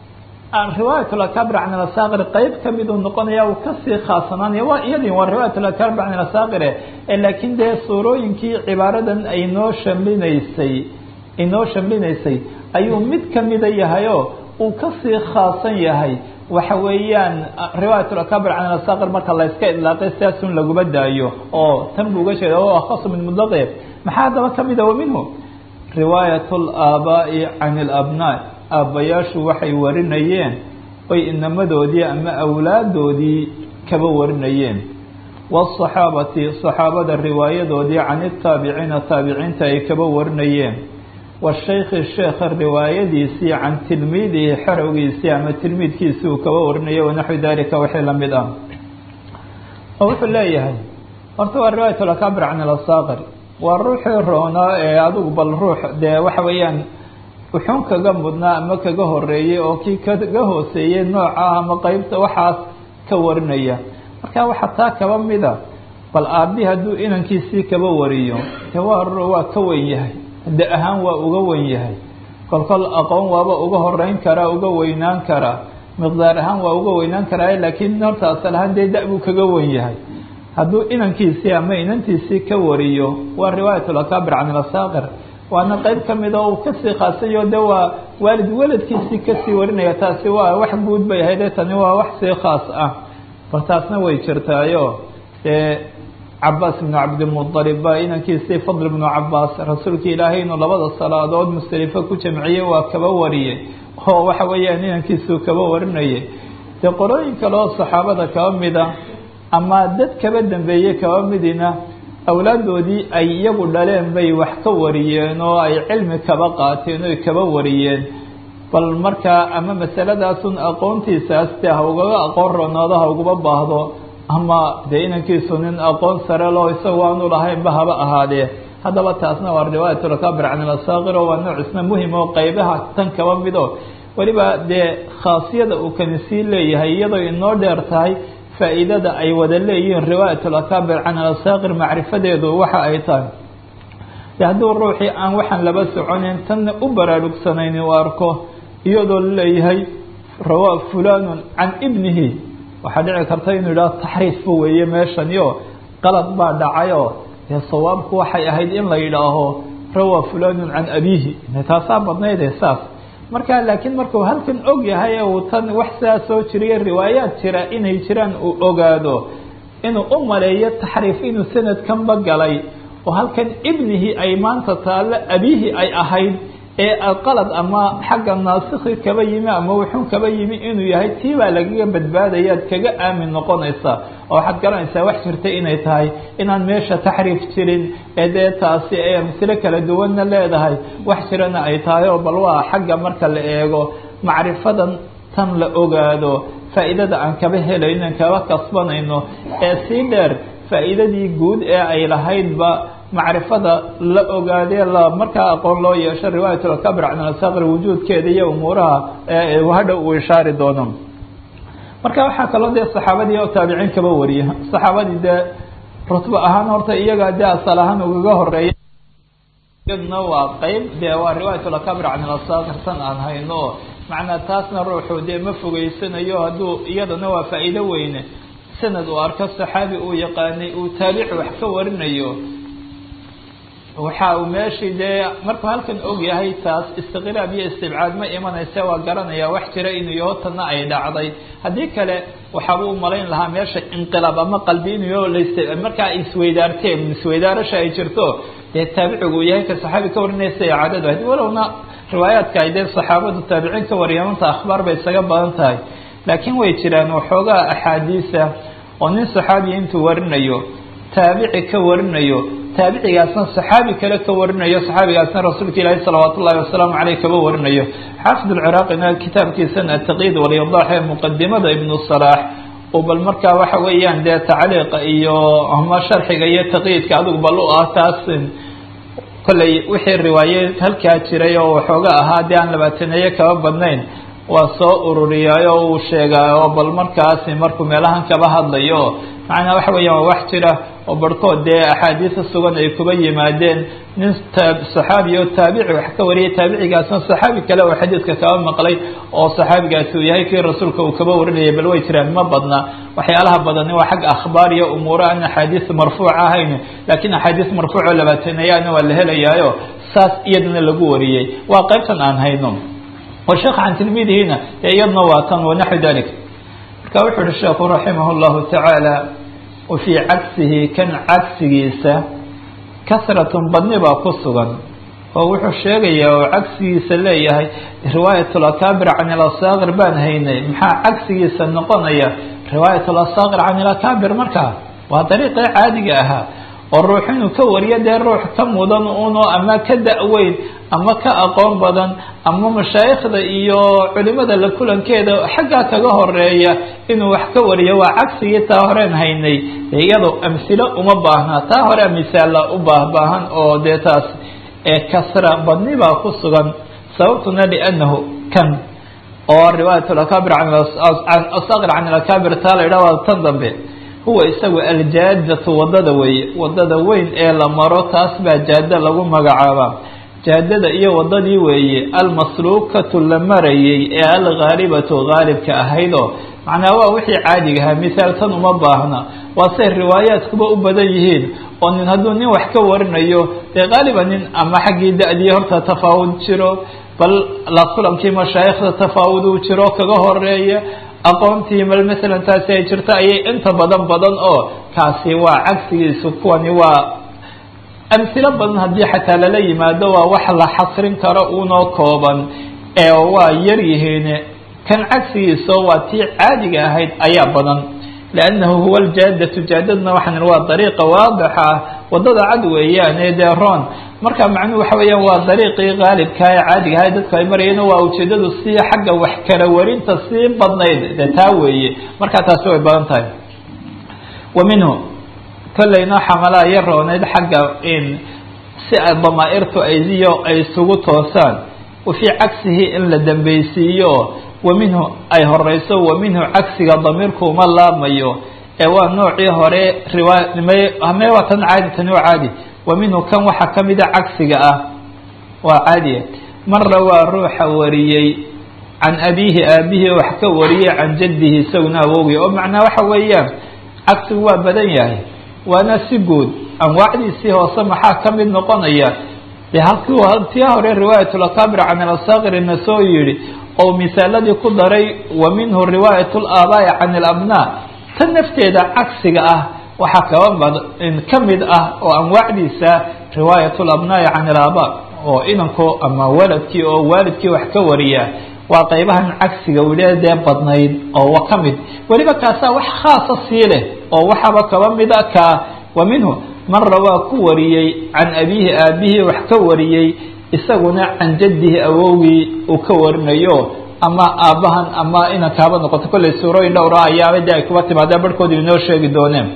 riwaayat alakaabir can alasaakir qeyb kamid uu noqonaya uu kasii khaasanaanaya waa iyadii waa riwaayat alakaabir can alasaakire laakiin dee suurooyinkii cibaaradan aynoo shamlinaysay inoo shamlinaysay ayuu mid kamida yahay oo uu kasii khaasan yahay waxa weeyaan riwaayat alakaabir can alasaakir marka la yska idlaaqay sidaasun laguma daayo oo tan buu uga jeeda o akhasu min mudlaqe maxaa haddaba kamid a wa minhu riwaayat alaabaa'i can alabnaa aabbayaashu waxay warinayeen oy inamadoodii ama awlaadoodii kaba warinayeen waasaxaabati saxaabada riwaayadoodii can itaabiciina taabiciinta ay kaba warinayeen washaykhi sheekha riwaayadiisii can tilmiidihi xerowgiisii ama tilmiidkiisii uu kaba warinayay wanaxwi dalika wixii lamid ah oo wuxuu leeyahay horta waa riwaayat alakaabir can alasaakir waa ruuxii roonaa ee adigu bal ruux dee waxa weeyaan wuxuun kaga mudnaa ama kaga horeeyey oo kii kaga hooseeyey nooca ama qeybta waxaas ka warinaya marka waxaa taa kaba mida bal aabi hadduu inankiisii kaba wariyo de waa waa ka weyn yahay da ahaan waa uga weyn yahay kolkol aqoon waaba uga horeyn karaa uga weynaan karaa miqdaar ahaan waa uga weynaan karaa laakiin horta asal ahaan dee da buu kaga weyn yahay hadduu inankiisii ama inantiisii ka wariyo waa riwaayat alakaabir can alasaakir waana qeyb kamid oo uu kasii khaasayo de waa waalid weladkiisii kasii warinaya taasi waa wax guud bay ahayde tani waa wax sii khaas ah bal taasna way jirtaayo dee cabaas ibnu cabdilmuطalib baa inankiisii fadl ibnu cabaas rasuulka ilaahay inuu labada salaadood musdelifo ku jamciyey waa kaba wariyey oo waxa weeyaan inankiisuu kaba warinayay dee qorooyin kale oo saxaabada kaba mida ama dad kaba dambeeyey kaba midina awlaadoodii ay iyagu dhaleen bay wax ka wariyeen oo ay cilmi kaba qaateen oy kaba wariyeen bal markaa ama masaladaasun aqoontiisaas dee ha ugaga aqoon roonaado ha ugaba baahdo ama dee inankiisu nin aqoon sare loo isagu aanu lahaynba haba ahaadee haddaba taasna waa riwaayatulakabir can ilasaakir oo waa nooc isna muhim oo qeybaha tan kaba mido weliba dee khaasiyada uu kani sii leeyahay iyadoo inoo dheer tahay faa'iidada ay wada leeyihiin riwaayatulakabir can ilasaakir macrifadeedu waxa ay tahay de hadduu ruuxii aan waxaan laba soconin tanna u baraarugsanayn u arko iyadoo laleeyahay rawaa fulanun can ibnihi waxaa dhici karta inuu yidhaho taxriifba weeye meeshaniyo qalad baa dhacayoo dee sawaabku waxay ahayd in la yidhaaho rawaa fulanun can abiihi taasaa badnayde saas marka laakiin markuu halkan og yahay uu tan wax saa soo jiriyo riwaayaad jira inay jiraan uu ogaado inuu u maleeyo taxriif inuu sanadkanba galay oo halkan ibnihi ay maanta taalle abiihi ay ahayd ee qalad ama xagga naasikhi kaba yimi ama wuxuu kaba yimi inuu yahay tii baa lagaga badbaadayaad kaga aamin noqonaysaa oo waxaad garanaysaa wax jirta inay tahay inaan meesha taxriif jirin ee dee taasi ay amsilo kala duwanna leedahay wax jirana ay tahay oo bal waa xagga marka la eego macrifadan tan la ogaado faa'iidada aan kaba helayno aan kaba kasbanayno ee sii dheer faa'iidadii guud ee ay lahaydba macrifada la ogaadee la markaa aqoon loo yeesho riwaayatulkabir can asaqr wujuudkeeda iyo umuuraha hadha uu ishaari doono marka waxaa kaloo dee saxaabadii oo taabiciin kaba wariya saxaabadii dee rutbo ahaan horta iyaga dee asal ahaan ugaga horeeya iyaduna waa qeyb dee waa riwaayatulkabir can asaqr tan aan hayno macnaa taasna ruuxu dee ma fogeysanayo hadduu iyadana waa faa'iido weyne sanad uu arko saxaabi uu yaqaanay uu taabici wax ka warinayo waxa uu meeshii dee markuu halkan og yahay taas istiqraab iyo istibcaad ma imanaysa waa garanaya wax jira inuu yaho tanna ay dhacday haddii kale waxaaba u malayn lahaa meesha inqilaab ama qalbi inuu yaho las markaa isweydaarteen isweydaarasha ay jirto dee taabicigu uu yahay ka saxaabi ka warinaysa ee cadadu ahayd walowna riwaayaadka ay dee saxaabadu taabiciin ka wariyaan manta akhbaar bay isaga badan tahay laakiin way jiraan waxoogaa axaadiisa oo nin saxaabiya intuu warinayo taabici ka warinayo taabicigaasna saxaabi kale ka warinayo saxaabigaasna rasuulka ilaahi salawaat ullahi wasalaamu caleyh kaba warinayo xaafid alciraaqina kitaabkiisana ataqyiid walyadaax ee muqadimada ibnu salaax oo bal markaa waxa weeyaan dee tacliiqa iyo ama sharxiga iyo taqyiidka adigu bal u ah taas kolley wixii riwaaye halkaa jiray oo waxooga ahaa dee aan labaataneeye kaba badnayn waa soo ururiyay oo uu sheegaa oo bal markaasi markuu meelahan kaba hadlayo macnaa waxa weeyaan waa wax jira oo barhkood dee axaadiisa sugan ay kuba yimaadeen nin saxaabi oo taabici wax ka wariyay taabicigaasna saxaabi kale oo xadiidka kaba maqlay oo saxaabigaasi uu yahay kii rasuulka uu kaba warinayay bal way jiraan ma badna waxyaalaha badani waa xagga akhbaar iyo umuuro aan axaadiis marfuuc ahayn laakiin axaadiis marfuuc oo labaataneyaana waa la helayaayo saas iyadana lagu wariyey waa qaybtan aan hayno والشhيk عن تلميdهina iyadna waa tn ونحو ذلك marka wuxu uhi sheekhu رaحimه الله taعaaلى وفي cagsihi kan cagsigiisa kasraة badni baa ku sugan oo wuxuu sheegaya oo cagsigiisa leeyahay riwaayaة الأكاbir can الأصاkir baan haynay maxaa cagsigiisa noqonaya riwaayaة الأصاkir can الأكاbir markaa waa dariiqii caadiga ahaa oo ruux inuu ka wariyo dee ruux ka mudan uno ama ka da-weyn ama ka aqoon badan ama mashaayikhda iyo culimada la kulankeeda xaggaa kaga horeeya inuu wax ka wariyo waa cagsigii taa horeen haynay iyado amhilo uma baahna taa hore misaala u baahbaahan oo dee taas ee kasra badni baa ku sugan sababtuna liannahu kan oo riwaayat akabir asaqir can alakabir taa la yidhah waa tan dambe huwa isagu aljaadatu wadada weeye wadada weyn ee la maro taas baa jaada lagu magacaabaa jaadada iyo wadadii weeye almasluukatu la marayay ee alghaalibatu haalibka ahaydoo macnaa waa wixii caadiga ahaa mihaal tan uma baahna waa say riwaayaadkuba u badan yihiin oo nin hadduu nin wax ka warinayo dee qaaliba nin ama xaggii da-dii horta tafaawud jiro bal la kulankii mashaayikhda tafaawud uu jiro kaga horeeya aqoontii mal masalan taasi ay jirto ayay inta badan badan oo kaasi waa cagsigiisu kuwani waa amhilo badan haddii xataa lala yimaado waa wax la xasrin karo unoo kooban ee waa yar yihiin kan cagsigiisa waa tii caadiga ahayd ayaa badan liannahu huwa aljaadatu jaadadna waxaan waa dariiqa waadixa ah wadada cad weeyaane dee roon marka macnuhu waxa weeyaan waa dariiqii qaalibkaa ee caadiga aha dadku ay marayeen waa ujeedadu si xagga wax kala warinta sii badnayd dee taa weeye marka taasi way badan tahay wa minhu kollayna xamalaa ya rooneyd xagga in si damaairtu aydiyo ay isugu toosaan wa fii cagsihi in la dambeysiiyo wa minhu ay horeyso wa minhu cagsiga damiirku uma laabmayo ee waa noocii hore riwaaya me waa tan caadi tani waa caadi wa minhu kan waxaa kamida cagsiga ah waa caadiya marra waa ruuxa wariyey can abiihi aabihii wax ka wariyey can jaddihi isaguna awowgii oo macnaa waxa weeyaan cagsigu waa badan yahay waana si guud anwaacdiisii hoose maxaa ka mid noqonaya de halkii tii hore riwaayat lakaabir can alasaqirina soo yihi oo misaaladii ku daray wa minhu riwaayat laabaa'i can alabnaa tan nafteeda cagsiga ah waxaa kaba ka mid ah oo anwaacdiisa riwaayat labnaa'i can alaabaa oo inanku ama waladkii oo waalidkii wax ka wariya waa qaybahan cagsiga wile dee badnayd oo ka mid weliba kaasaa wax khaasa sii leh oo waxaaba kaba mid a ka wa minhu marra waa ku wariyey can abiihi aabihii wax ka wariyey isaguna can jaddihi awowgii uu ka warinayo ama aabbahan ama inankaaba noqoto kollay suurooyin dhowra ayaaba de ay kuba timaadeen barhkooda inoo sheegi dooneen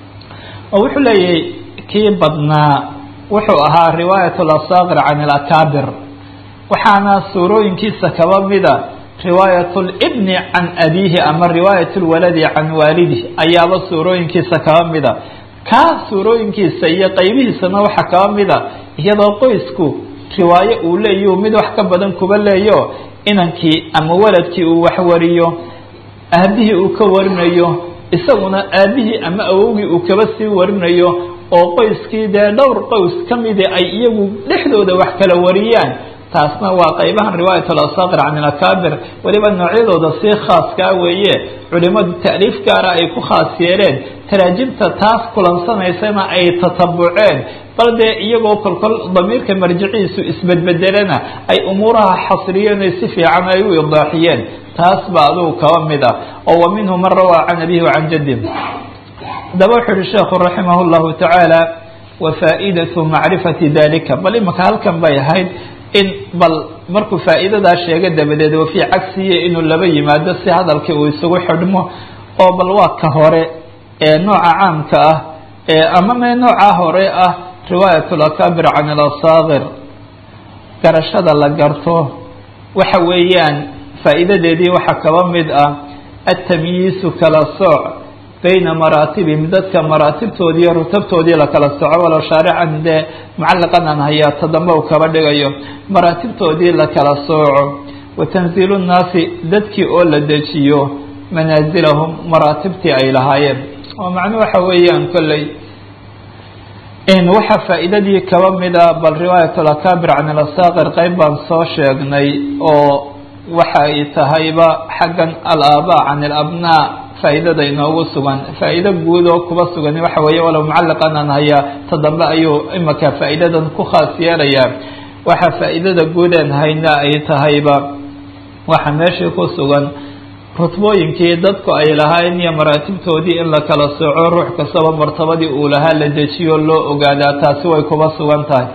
oo wuxuu leeyahay kii badnaa wuxuu ahaa riwaayat alasaaqir can alakaabir waxaana suurooyinkiisa kaba mida riwaayat libni can abiihi ama riwaayat lwaladi can waalidih ayaaba suurooyinkiisa kaba mida kaa suurooyinkiisa iyo qaybihiisana waxaa kaba mida iyadoo qoysku riwaayo uu leeyu mid wax ka badan kuba leeyo inankii ama waladkii uu wax wariyo aabihii uu ka warinayo isaguna aabihii ama awowgii uu kaba sii warinayo oo qoyskii dee dhowr qoys ka midi ay iyagu dhexdooda wax kala wariyaan taasna waa qaybahan riwaayat alasaaqir can alakaabir weliba noocyadooda sii khaaskaa weeye culimadu ta'liif gaara ay ku khaas yeeleen taraajimta taas kulansanaysana ay tatabuceen bal dee iyagoo kolkol damiirka marjiciisu isbedbedelena ay umuuraha xasriyeen o si fiican ay u idaaxiyeen taas baa adugu kaba mid ah oo wa minhu man rawaa can abihi wacan jaddi haddaba wuxuu uhi sheekhu raximah llahu tacaala wa faaidatu macrifati dalika bal imaka halkan bay ahayd in bal markuu faa'iidadaa sheega dabadeed wa fii cagsihi inuu laba yimaado si hadalkii uu isugu xidhmo oo bal waa ka hore ee nooca caamka ah ee ama me noocaa hore ah riwaayat lakaabir can alasaaqir garashada la garto waxa weeyaan faa'iidadeedii waxaa kaba mid ah atamyiisu kala sooc bayna maraatibihim dadka maraatibtoodii iyo rutabtoodii lakala soco walow shaarican dee mucalliqan aan hayaa tadamba uu kaba dhigayo maraatibtoodii lakala sooco wa tanziilu nnaasi dadkii oo la dejiyo manaasilahum maraatibtii ay lahaayeen oo macnuu waxa weeyaan kolley in waxaa faa'iidadii kaba mida bal riwaayat alakaabir can alasaaqir qeyb baan soo sheegnay oo waxa ay tahayba xaggan alaabaa can alabnaa faa'iidada inoogu sugan faa'iido guud oo kuba sugan waxa weeye walow mucalliqan aan hayaa ta dambe ayuu imaka faa'iidadan ku khaas yeelayaa waxa faa'iidada guudeen hayna ay tahayba waxa meeshii ku sugan rutbooyinkii dadku ay lahaayeen iyo maraatibtoodii in la kala sooco ruux kastaba martabadii uu lahaa la dejiyo loo ogaadaa taasi way kuba sugan tahay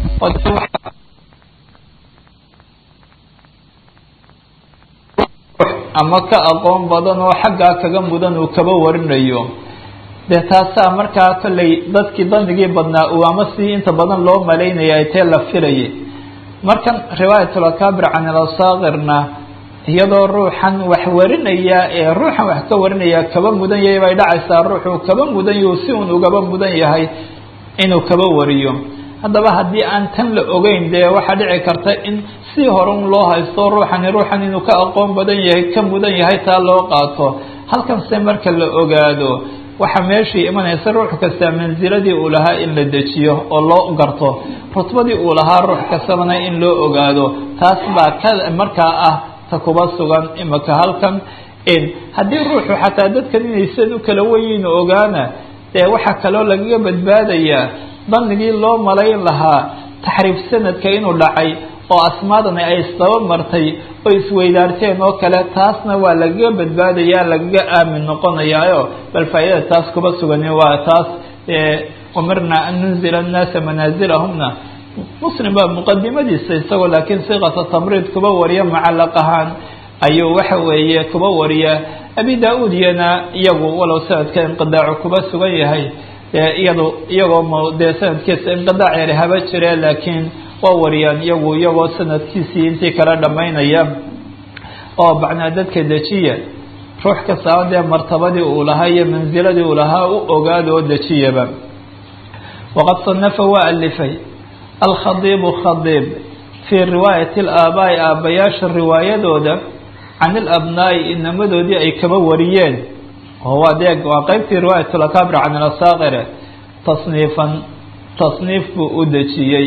ama ka aqoon badan oo xaggaa kaga mudan uu kaba warinayo dee taasaa markaa kolley dadkii dandigii badnaa uu ama si inta badan loo malaynaya ay tee la filayay markan riwaayatulakaabir can alasaaqirna iyadoo ruuxan wax warinaya ee ruuxan wax ka warinaya kaba mudan yahay bay dhacaysaa ruuxuu kaba mudan yahu si uun ugaba mudan yahay inuu kaba wariyo haddaba haddii aan tan la ogeyn dee waxaa dhici karta in si hore un loo haysto ruuxani ruuxan inuu ka aqoon badan yahay ka mudan yahay taa loo qaato halkanse marka la ogaado waxaa meeshii imanaysa ruux kasta mansiladii uu lahaa in la dejiyo oo loo garto rutbadii uu lahaa ruux kastabana in loo ogaado taas baa ka markaa ah ta kuba sugan imaka halkan haddii ruuxu xataa dadkan inaysan u kala weyiin ogaana dee waxaa kaloo lagaga badbaadayaa danigii loo malayn lahaa taxriif sanadka inuu dhacay oo asmaadani ay isdaba martay oo isweydaarteen oo kale taasna waa lagaga badbaadaya lagaga aamin noqonayaayo bal faa'iidada taas kuba sugani waa taas umirna an nunzila annaasa manaasilahumna muslim baa muqadimadiisa isagoo laakiin siqata tamriid kuba wariya mucallaq ahaan ayuu waxa weeye kuba wariya abi da-uud iyana iyagu walow sanadka inqidaacu kuba sugan yahay iyado iyagoo dee sanadkiisa inqidaac yari haba jire laakiin waa wariyaan iyagu iyagoo sanadkiisii intii kala dhamaynaya oo macnaa dadka dejiya ruux kastaba dee martabadii uu lahaa iyo mansiladii uu lahaa u ogaada oo dejiyaba waqad sanafa waa alifay alkhadiibu khadiib fii riwaayati alaabaa'i aabbayaasha riwaayadooda can ilabnaa'i inamadoodii ay kaba wariyeen oo waa dee waa qeybtii riwaayat lakaabir can ilasaaqire tasniifan tasniif buu u dejiyey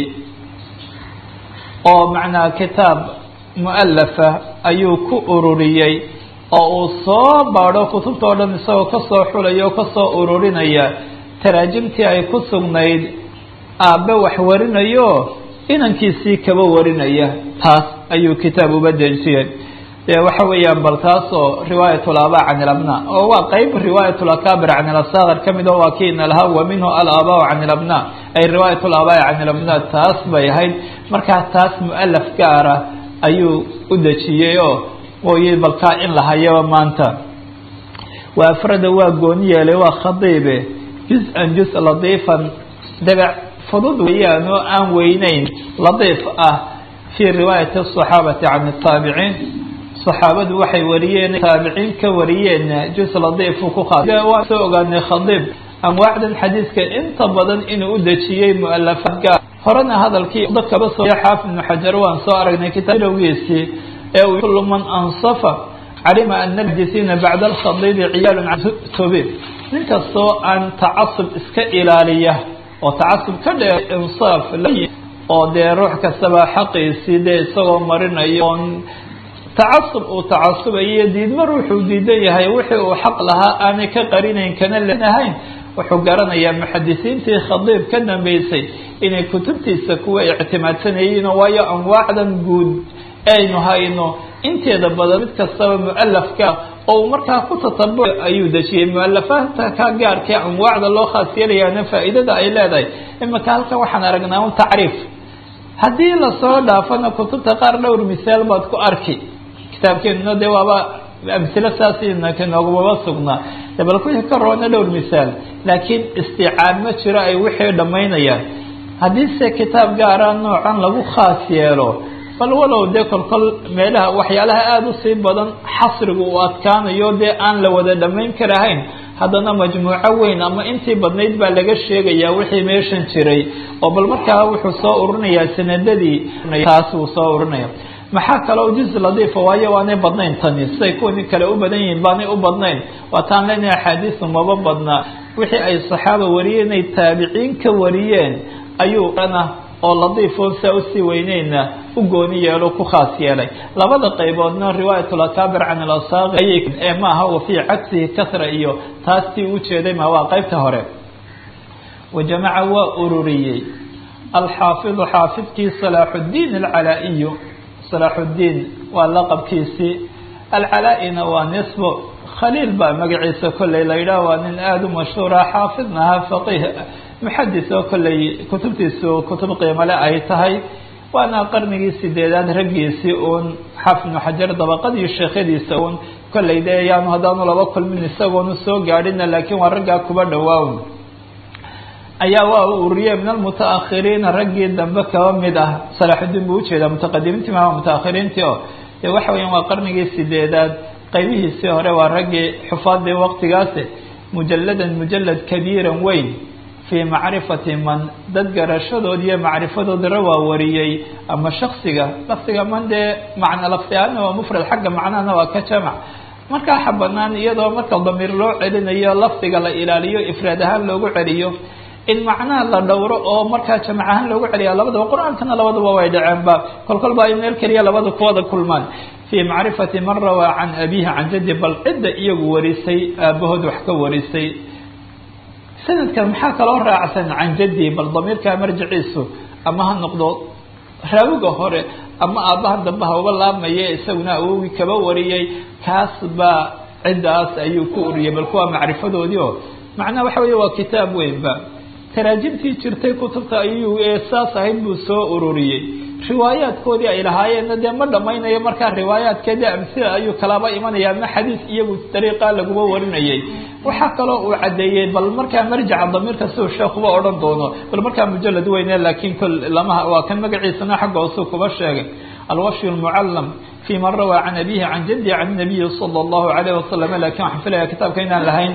oo macnaa kitaab mualafa ayuu ku ururiyey oo uu soo baadho kutubta o dhan isagoo kasoo xulaya oo kasoo ururinaya taraajimtii ay ku sugnayd aabbe wax warinayo inankiisii kaba warinaya taas ayuu kitaab uba dejiyey dee waxa weeyaan bal taasoo riwaayat laabaa can ilabna oo waa qeyb riwaayat lakaabir can ilasaakir ka mid o waa kiina lahaa wa minhu alaabaa can ilabna ay riwaayat laabaa'i can ilabna taas bay ahayd markaa taas mualaf gaara ayuu u dejiyey oo mooye balkaa in la hayaba maanta wa afrada waa gooni yeelay waa khadiibe juz-an juz latiifan dabec fudud weeyaan oo aan weyneyn latiif ah fii riwaayati asaxaabati can ataabiciin saxaabadu waxay wariyeen taabiciin ka wariyeen juz latiifu ku waan soo ogaanay khadiib anwaacdan xadiidka inta badan inuu u dejiyey mualafaad gaar horena hadalkii dadkaba soo xaafid ibnu xajar waan soo aragnay kitaabgiisii ee uu kullu man ansafa calima ana almuxdisiina bacda alkhadiidi ciyaalun cantobe nin kastoo aan tacasub iska ilaaliya oo tacasub ka dhee insaaf oo dee ruux kastaba xaqiisii dee isagoo marinayo oon tacasub uu tacasubayo diidma ruuxuu diidan yahay wixii uu xaq lahaa aanay ka qarinayn kana lenahayn wuxuu garanayaa muxadisiintii khadiib ka dambeysay inay kutubtiisa kuwa ictimaadsanayeen waayo anwaacdan guud aynu hayno inteeda badan mid kastaba mualafka oo uu markaa ku tatabu ayuu dejiyey mualafaadta ka gaarkee anwaacda loo khaas yeelayaana faa'iidada ay leedahay imika halkan waxaan aragnaa un tacriif haddii lasoo dhaafana kutubta qaar dhowr misaal baad ku arki kitaabkeenuna dee waaba amhilo saasnaka noogumaba sugnaa de bal kuwii ka roona dhowr misaal laakiin isticaab ma jiro ay wixii dhammaynayaan haddiise kitaab gaara noocan lagu khaas yeelo bal walow dee kolkol meelaha waxyaalaha aada usii badan xasrigu uu adkaanayo dee aan la wada dhammayn karahayn haddana majmuuco weyn ama intii badnayd baa laga sheegayaa wixii meeshan jiray oo bal markaa wuxuu soo ururinayaa sanadadii taas wuu soo ururinaya maxaa kaloo juz ladiifa waayo waanay badnayn tani siday kuwani kale u badan yihiin baanay u badnayn waataan leenahay axaadiisu maba badnaa wixii ay saxaaba wariyeen inay taabiciin ka wariyeen ayuu ana oo ladiifon saa usii weyneyna u gooni yeelo ku khaas yeelay labada qayboodna riwaayat lakaabir can ilasaaqi ayay ee maaha wa fii cagsihi kasra iyo taas tii u jeeday ma waa qaybta hore wa jamaca waa ururiyey alxaafidu xaafidkii salaaxuddiin alcalaa-iyu salaaxuddiin waa laqabkiisii alcalaa-ina waa nisbo khaliil baa magaciisa kolley la yidhaah waa nin aada u mashhuura xaafidna ahaa faqiih muxadis oo kolley kutubtiisu kutub qiimale ay tahay waana qarnigii sideedaad raggiisii uun xaafid ibnu xajar dabaqadii sheekhadiisa uun kolley dee yaanu haddaanu laba kulmin isagoonu soo gaadhina laakiin waa raggaa kuba dhawaawn ayaa waa u uriyey min almuta-akhiriina raggii dambe kaba mid ah salaaxudiin buu ujeedaa mutaqadimiintii maa mutaakhiriintii oo dee waxa weeyaan waa qarnigii sideedaad qaybihiisii hore waa raggii xufaadii waqtigaasi mujalladan mujalad kabiiran weyn fii macrifati man dad garashadood iyo macrifadoodana waa wariyey ama shaksiga lafdiga man dee macna lafdi ahaana waa mufrad xagga macnahana waa ka jamac markaa xa banaan iyadoo marka damiir loo celinayo lafdiga la ilaaliyo ifraad ahaan loogu celiyo in macnaha la dhowro oo markaa jamac ahaan loogu celiya labadaba qur-aankana labadaba way dhaceenba kol kolba ay meel keliya labada kuwada kulmaan fii macrifati man rawaa can abiihi can jaddi bal cidda iyagu warisay aabahood wax ka warisay sanadkan maxaa kaloo raacsan can jaddi bal damiirkaa marjiciisu ama ha noqdo raawiga hore ama aabbaha dambe hauba laabmaye isaguna awogii kaba wariyey kaas baa ciddaas ayuu ku uriyey bal kuwaa macrifadoodii oo macnaha waxa weeye waa kitaab weynba taraajimtii jirtay kutubta ayuu ee saas ahayd buu soo ururiyey riwaayaadkoodii ay lahaayeenna dee ma dhamaynayo markaa riwaayaadkeedii amsila ayuu kalaba imanaya ama xadiis iyagu dariiqaa laguma warinayay waxaa kaloo uu caddeeyey bal markaa marjaca damiirka siduu sheekuba odhan doono bal markaa mujalad weyne laakiin kol lamaha waa kan magaciisana xagga hoosuu kuba sheegay alwashyu lmucallam fi man rawaa can abihi can jaddi can nabiyi sala allahu alayh wasalam lakin waxaan filaya kitaabka inaan lahayn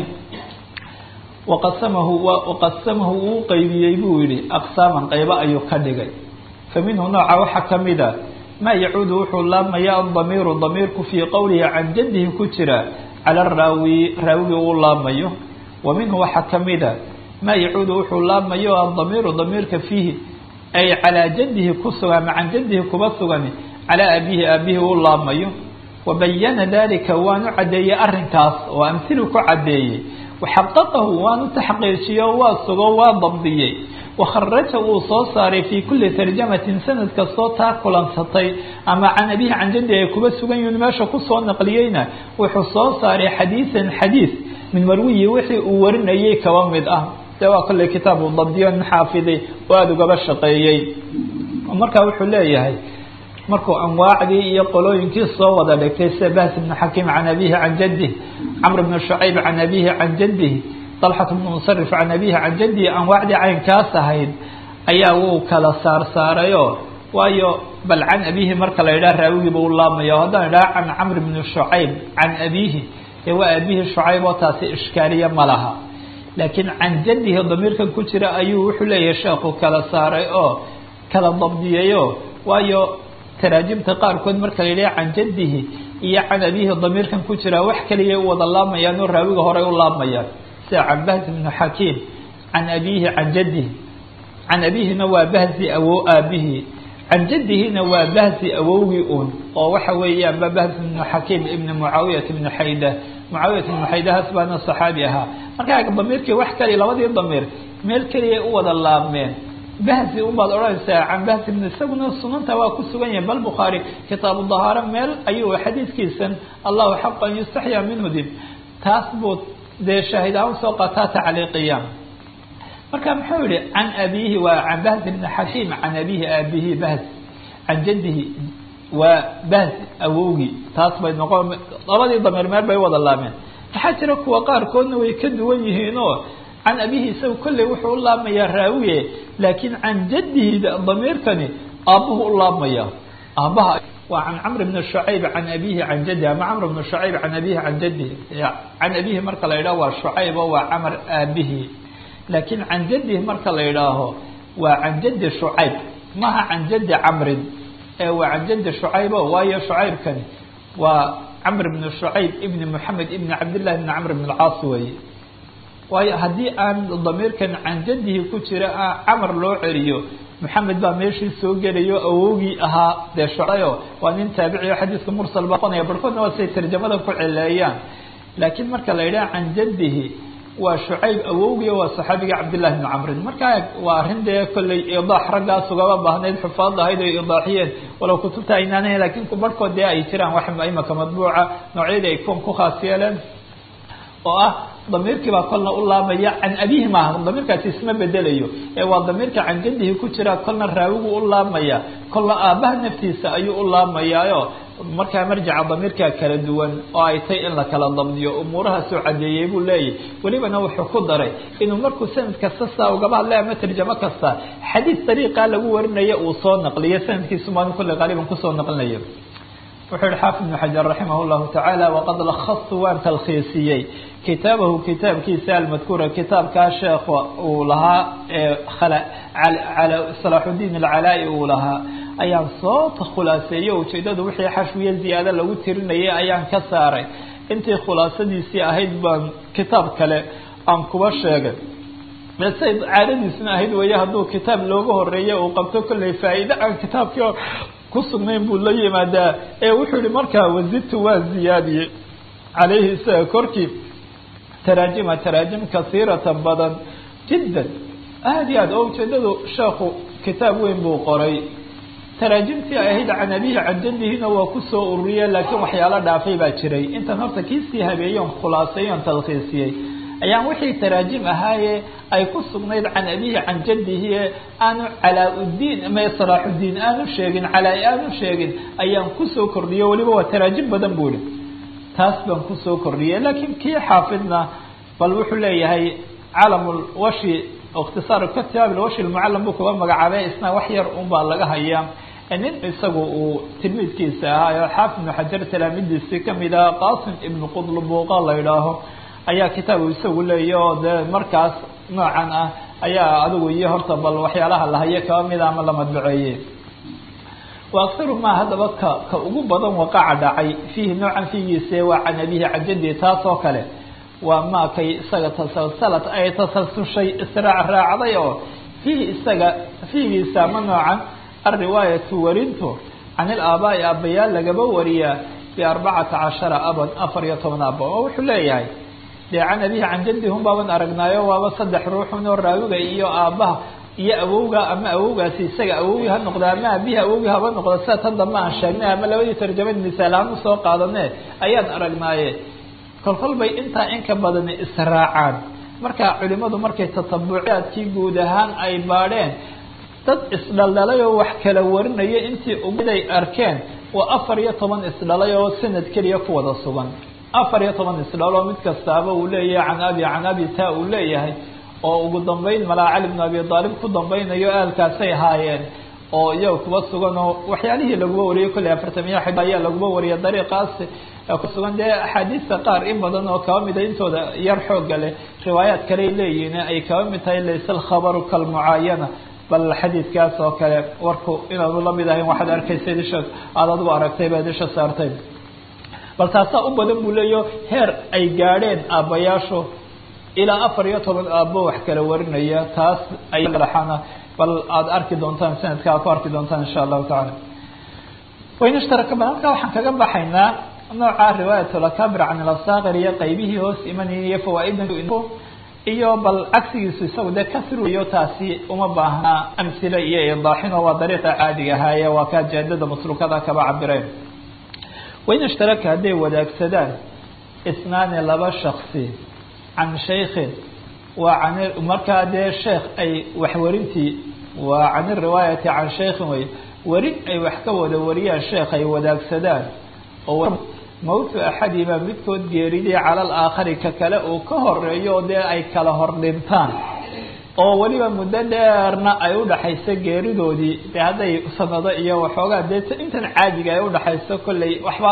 waqasamahu waqasamahu uu qeybiyey buu yihi aqsaaman qaybo ayuu ka dhigay fa minhu nooca waxaa kamida maa yacuudu wuxuu laabmaya adamiiru damiirku fii qowlihi can jaddihi ku jira cala raawi raawigii uu laabmayo wa minhu waxaa kamida maa yacuudu wuxuu laabmayo adamiiru damiirka fiihi ay calaa jaddihi ku sugan ama can jaddihi kuba sugan calaa abihi aabihi uu laabmayo wa bayana dalika waanu caddeeyey arrinkaas oo amhilu ku caddeeyey waxaqaqahu waanu taxqiijiyo waa sugo waa dabdiyey wakharaja uu soo saaray fii kulli tarjamatin sanad kastoo taa kulansatay ama can abihi can jaddi ay kuba sugan yihiin meesha kusoo naqliyeyna wuxuu soo saaray xadiisan xadiis min marwiyi wixii uu warinayay kaba mid ah dee waa kolley kitaab uu dabdiyo nin xaafiday oo aada ugaba shaqeeyey markaa wuxuu leeyahay markuu anwaacdii iyo qolooyinkii soo wada dhigtay sida bahs ibnu xakiim can abihi can jaddih camr bnu shucayb can abihi can jaddih dalxat bnu musarif can abihi can jaddihi anwaacdii caynkaas ahayd ayaa wuu kala saar saarayo waayo bal can abihi marka la yidhaha raawigiiba u laabmaya haddaan idhaha can camr bni shucayb can abihi dee waa abihi shucayb oo taasi ishkaaliya ma laha laakiin can jaddihi damiirkan ku jira ayuu wuxuu leeyahay sheekhu kala saaray oo kala dabdiyayo waayo taraajimta qaarkood marka la yidhaha can jaddihi iyo can abihi damiirkan ku jira wax kaliya u wada laabmayaan oo raawiga horey u laabmayaan sida can bahzi bnu xakiim can abihi can jaddihi can abihina waa bahzi awow aabihi can jaddihina waa bahzi awowgii un oo waxa weeyaan ba bahzi bnu xakiim ibni mucaawiyat ibni xayda mucaawiyat ibnu xaydahaas baana saxaabi ahaa markaa damiirkii wax kaliya labadii damiir meel keliya u wada laabmeen bahzi unbaad odhanaysaa can bahzi bn isaguna sunanta waa ku sugan yahay bal bukhaari kitaabu dahaaro meel ayuu xadiidkiisan allahu xaq an yustaxyaa minhu dib taas buu dee shaahid ahaan soo qaataa tacliiqiya marka muxuu yihi can abihi waa can bahzi bni xakiim can abihi aabihi bahz can jaddihi waa bahz awowgii taas bay noqon labadii damiir meel bay wada laabmeen waxaa jira kuwa qaarkoodna way ka duwan yihiin oo can abihi isaga kolley wuxuu u laabmayaa raawiye laakiin can jaddihi damiirkani aabbuhu u laabmaya aabbaha waa can camr bni shucayb can abihi can jaddihi ama camr bni shucayb can abihi can jaddihi can abihi marka la yidhaho waa shucayb oo waa camar aabihi laakiin can jaddihi marka la yidhaaho waa can jaddi shucayb maha can jaddi camrin ee waa can jaddi shucaybo waayo shucaybkani waa camr bni shucayb ibni moxamed ibni cabdillahi ibni camr bn alcaas weeye waayo haddii aan damiirkan can jaddihi ku jira camar loo celiyo maxamed baa meeshii soo gelayo awowgii ahaa dee shucayo waa nin taabiciyo xadiiska mursal baa qonaya barhkoodna waa say tarjamada ku celeeyaan laakiin marka la yidhaha can jaddihi waa shucayb awowgii waa saxaabiga cabdillahi bni camrin markaa waa arrin dee kolley idaax raggaas ugaba baahnayd xufaad ahayd ay idaaxiyeen walow kutubta aynaanahayn lakin barhkood dee ay jiraan wax imaka madbuuca noocyadii ay kon ku khaas yeeleen oo ah damiirkii baa kolna u laabmaya can abihi maaha damiirkaasi isma bedelayo ee waa damiirka can jaddihi ku jira kolna raawigu u laabmaya kolna aabbaha naftiisa ayuu u laabmayaayo markaa marjaca damiirkaa kala duwan oo ay tay in la kala dabdiyo umuurahaasuu cadeeyey buu leeyahy welibana wuxuu ku daray inuu markuu sanad kasta saa ugaba hadlay ama tarjamo kasta xadiis dariiqaa lagu warinayo uu soo naqliyo sanadkiisu maalin kulle qaaliban kusoo naqlinayo wuxuu yihi xaafid ibnu xajar raximah llahu tacaala waqad lakhastu waan talkhiisiyey kitaabahu kitaabkiisa almadkuura kitaabkaa sheekh uu lahaa ee salaaxudiin alcalaa-i uu lahaa ayaan soo khulaaseeyo ujeedadu wixii xashwiye ziyaado lagu tirinayay ayaan ka saaray intii khulaasadiisii ahayd baan kitaab kale aan kuba sheegay say caadadiisna ahayd weeye hadduu kitaab looga horeeyo uu qabto kolley faa-iide aan kitaabkii ku sugnayn buu la yimaadaa ee wuxuu yihi markaa wazidtu waa ziyaadiyey calayhi isaga korkii taraajima taraajim kasiiratan badan jiddan aada iyo aad oo ujeedadu sheekhu kitaab weyn buu qoray taraajimtii ay ahayd can abihi can jaddihina waa kusoo ururiye laakiin waxyaalo dhaafay baa jiray intan horta kiisii habeeyoon khulaaseeyoon talkhiisiyey ayaan wixii taraajim ahaaye ay ku sugnayd can abihi can jaddihi aanu calaa-uddiin ama salaaxuddiin aanu sheegin calaa-i aanu sheegin ayaan kusoo kordhiyo weliba waa taraajim badan buu ihi taas baan kusoo kordhiyay laakiin kii xaafidna bal wuxuu leeyahay calamulwashi ikhtisaar kitaab ilwashi lmucallam buu kuga magacaabay isna wax yar un baa laga hayaa nin isagu uu tilmiidkiisa ahaa oo xaafid ibnu xajar talaamidiisii kamid ah qasim ibnu qudlubuuqa la idhaaho ayaa kitaabu isagu leeya oo dee markaas noocan ah ayaa adigu iyo horta bal waxyaalaha lahaye kaba mida ama la madbaceeye wa aktaru maa haddaba ka ka ugu badan waqaca dhacay fiihi noocan fiigiise waa can abihi cajadi taas oo kale waa maa kay isaga tasalsalad ay tasalsushay israac raacday oo fiihi isaga fiigiisa ama noocan alriwaayatu warintu can ilaabaa'i aabbayaal lagaba wariyaa biarbacata cashara aban afar iyo toban aba oo wuxuu leeyahay dee can abihi can jaddi hun baaban aragnaayo waaba saddex ruuxun oo raawiga iyo aabbaha iyo awowga ama awowgaasi isaga awowgii ha noqda ama abihi awowgii haba noqda sida tan dambe aan sheegnay ama labadii tarjamad misaal ahaan usoo qaadane ayaan aragnaaye kolkol bay intaa in ka badani israacaan marka culimadu markay tatabucaadkii guud ahaan ay baadheen dad isdhaldhalay oo wax kala warinaya intii uguday arkeen waa afar iyo toban isdhalay oo sanad keliya ku wada sugan afar iyo toban isdhaloo mid kastaaba uu leeyahay can abi can abi taa uu leeyahay oo ugu dambeyn malaa cali bnu abi aalib ku dambaynayo aalkaasay haayeen oo iyaga kuba sugan oo waxyaalihii laguba wariyay kolley afartamiya xib ayaa laguba wariya dariiqaas kusugan dee axaadiista qaar in badan oo kaba mida intooda yar xooga leh riwaayaad kaley leeyihiin ay kaba mid tahay laysa alkhabaru kalmucaayana bal xadiidkaas oo kale warku inaanu lamid ahayn waxaad arkaysa disha aada adigu aragtay baad isha saartay bal taasaa u badan buu leeyaho heer ay gaadheen aabbayaashu ilaa afar iyo toban aabbo wax kala warinaya taas ayana bal aada arki doontaan sanadka aad ku arki doontaan insha allahu tacaala wain ishtaraka bal halkaa waxaan kaga baxaynaa nooca riwaayat lakabir can ilasaakir iyo qaybihii hoos imanayay iyo fawaaida iyo bal cagsigiisu isagu dee kasriyo taasi uma baahna amsile iyo idaaxino waa dariiqa caadiga ahaaye waa kaa jaadada maslukada kaba cabireen wain ishtaraka hadday wadaagsadaan isnaani laba shaksi can shaykhin waa can markaa dee sheekh ay waxwarintii waa can iriwaayati can shaykhin wey werin ay wax ka wada wariyaan sheekh ay wadaagsadaan oo mawtu axadima midkood geeridii cala alaakhari ka kale uu ka horeeyo oo dee ay kala hor dhintaan oo weliba muddo dheerna ay udhaxayso geeridoodii dee hadday sanado iyo waxoogaa dee intan caadiga ay udhaxayso kolley waxba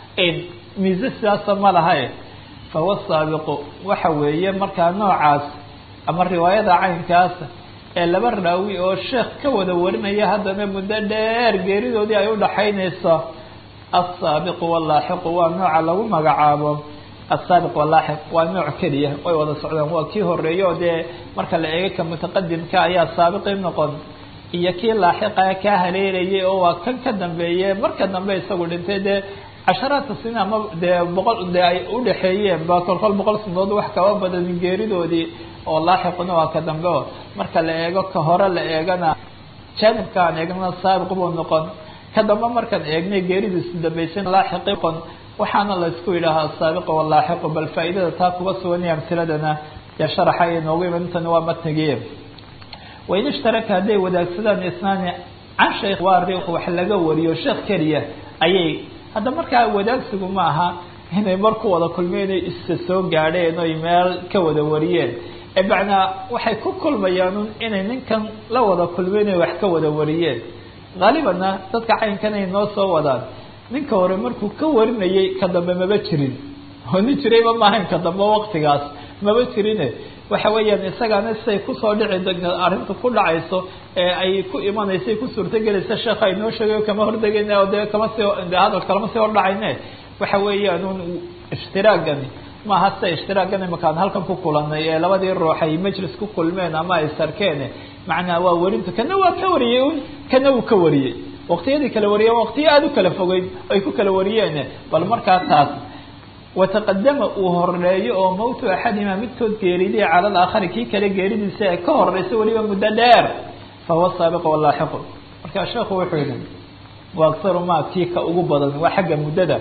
miise sidaasa ma lahae fahuwa saabiqu waxa weeye markaa noocaas ama riwaayada caynkaas ee laba raawi oo sheekh ka wada warinaya haddana muddo dheer geeridoodii ay udhaxaynayso asaabiqu wallaaxiqu waa nooca lagu magacaabo asaabiq wallaaxiq waa nooc keliya way wada socdaan waa kii horeeye oo dee marka la eega ka mutaqadimka ayaa saabiqii noqon iyo kii laaxiqa kaa haleelayay oo waa kan ka dambeeye marka dambe isagu dhintay dee casharaadka sina ama dee boqol dee ay udhaxeeyeen ba kolkol boqol sanadood wax kaba badan geeridoodii oo laaxiquna waa ka dambe o marka la eego ka hore la eegana jaanibka aan eegnana saabiq buu noqon ka dambe markaan eegnay geeridiisu dambaysan laaxiqi noqon waxaana la isku yidhaahaa asaabiqa walaaxiqu bal faa'iidada taa kuga suganaya amtiladana dee sharaxa ay noogu iman intana waa matnigiye wain ishtaraka hadday wadaagsadaan isnaani can shaykh waa wax laga wariyo sheekh keliya ayay hadda markaa wadaagsigu ma aha inay mar ku wada kulmeen inay isa soo gaadheen oy meel ka wada wariyeen ee macnaa waxay ku kulmayaan inay ninkan la wada kulmeen inay wax ka wada wariyeen haalibanna dadka caynkan ay noo soo wadaan ninka hore markuu ka warinayay ka dambe maba jirin oo nin jirayba maahayn ka dambe waktigaas maba jirine waxa weeyaan isagaana siay kusoo dhici arrintu ku dhacayso ee ay ku imanaysa ku suurtagelaysa sheekha ay noo sheegayo kama hordegayna oo dee kama sii de hadal kalama sii hordhacayne waxa weeyaan un ishtiraagani maaha sida ishtiraagan imakaan halkan ku kulanay ee labadii ruux ay majlis ku kulmeen ama ay sarkeen macnaa waa werintu kana waa ka wariyey un kana uu ka wariyey waqtiyadii kala wariyeen waqtiyo aada u kala fogeyd ay ku kala wariyeen bal markaa taas wataqadama uu horeeyo oo mawtu axadima midkood geeriday cala alaakhari kii kale geeridiisa ee ka horeysa weliba muddo dheer fahuwa saabiqu walaaxiqu markaa sheekhu wuxuu yihi wa akharu ma kii ka ugu badan waa xagga muddada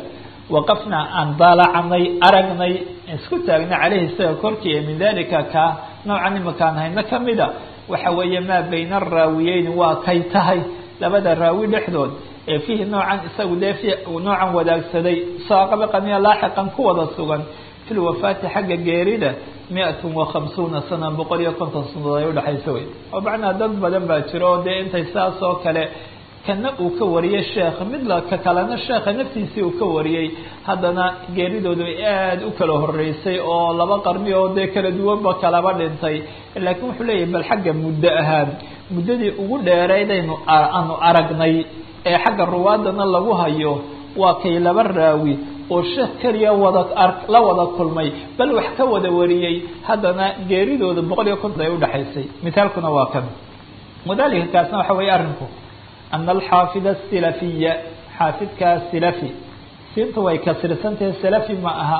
waqafnaa aan daalacanay aragnay isku taagnay caleyhi isaga korkii min dalika ka noocan imakaan hayno kamida waxa weeye maa bayna araawiyeyn waa kay tahay labada raawi dhexdood ee fiihi noocan isagu dee noocan wadaagsaday saaqabaqaniya laaxiqan ku wada sugan fi lwafaati xagga geerida mi-atun wa khamsuuna sana boqol iyo konton sanadood ay udhexaysa wey oo macnaa dad badan baa jiro oo dee intay saas oo kale kana uu ka wariyey sheekh mid la ka kalena sheekha naftiisii uu ka wariyey haddana geeridoodu ay aada u kala horeysay oo laba qarni oo dee kala duwanba kalaba dhintay laakiin wuxuu leeyahay bal xagga muddo ahaan muddadii ugu dheeraydaynu aanu aragnay ee xagga ruwaadana lagu hayo waa kay laba raawi oo sheekh keliya wada la wada kulmay bal wax ka wada wariyey haddana geeridooda boqol iyo konton ay udhexaysay mithaalkuna waa kan wadalika kaasna waxa weeye arrinku ana alxaafid asilafiya xaafidka silafi siinta way kasirsantahe salafi ma aha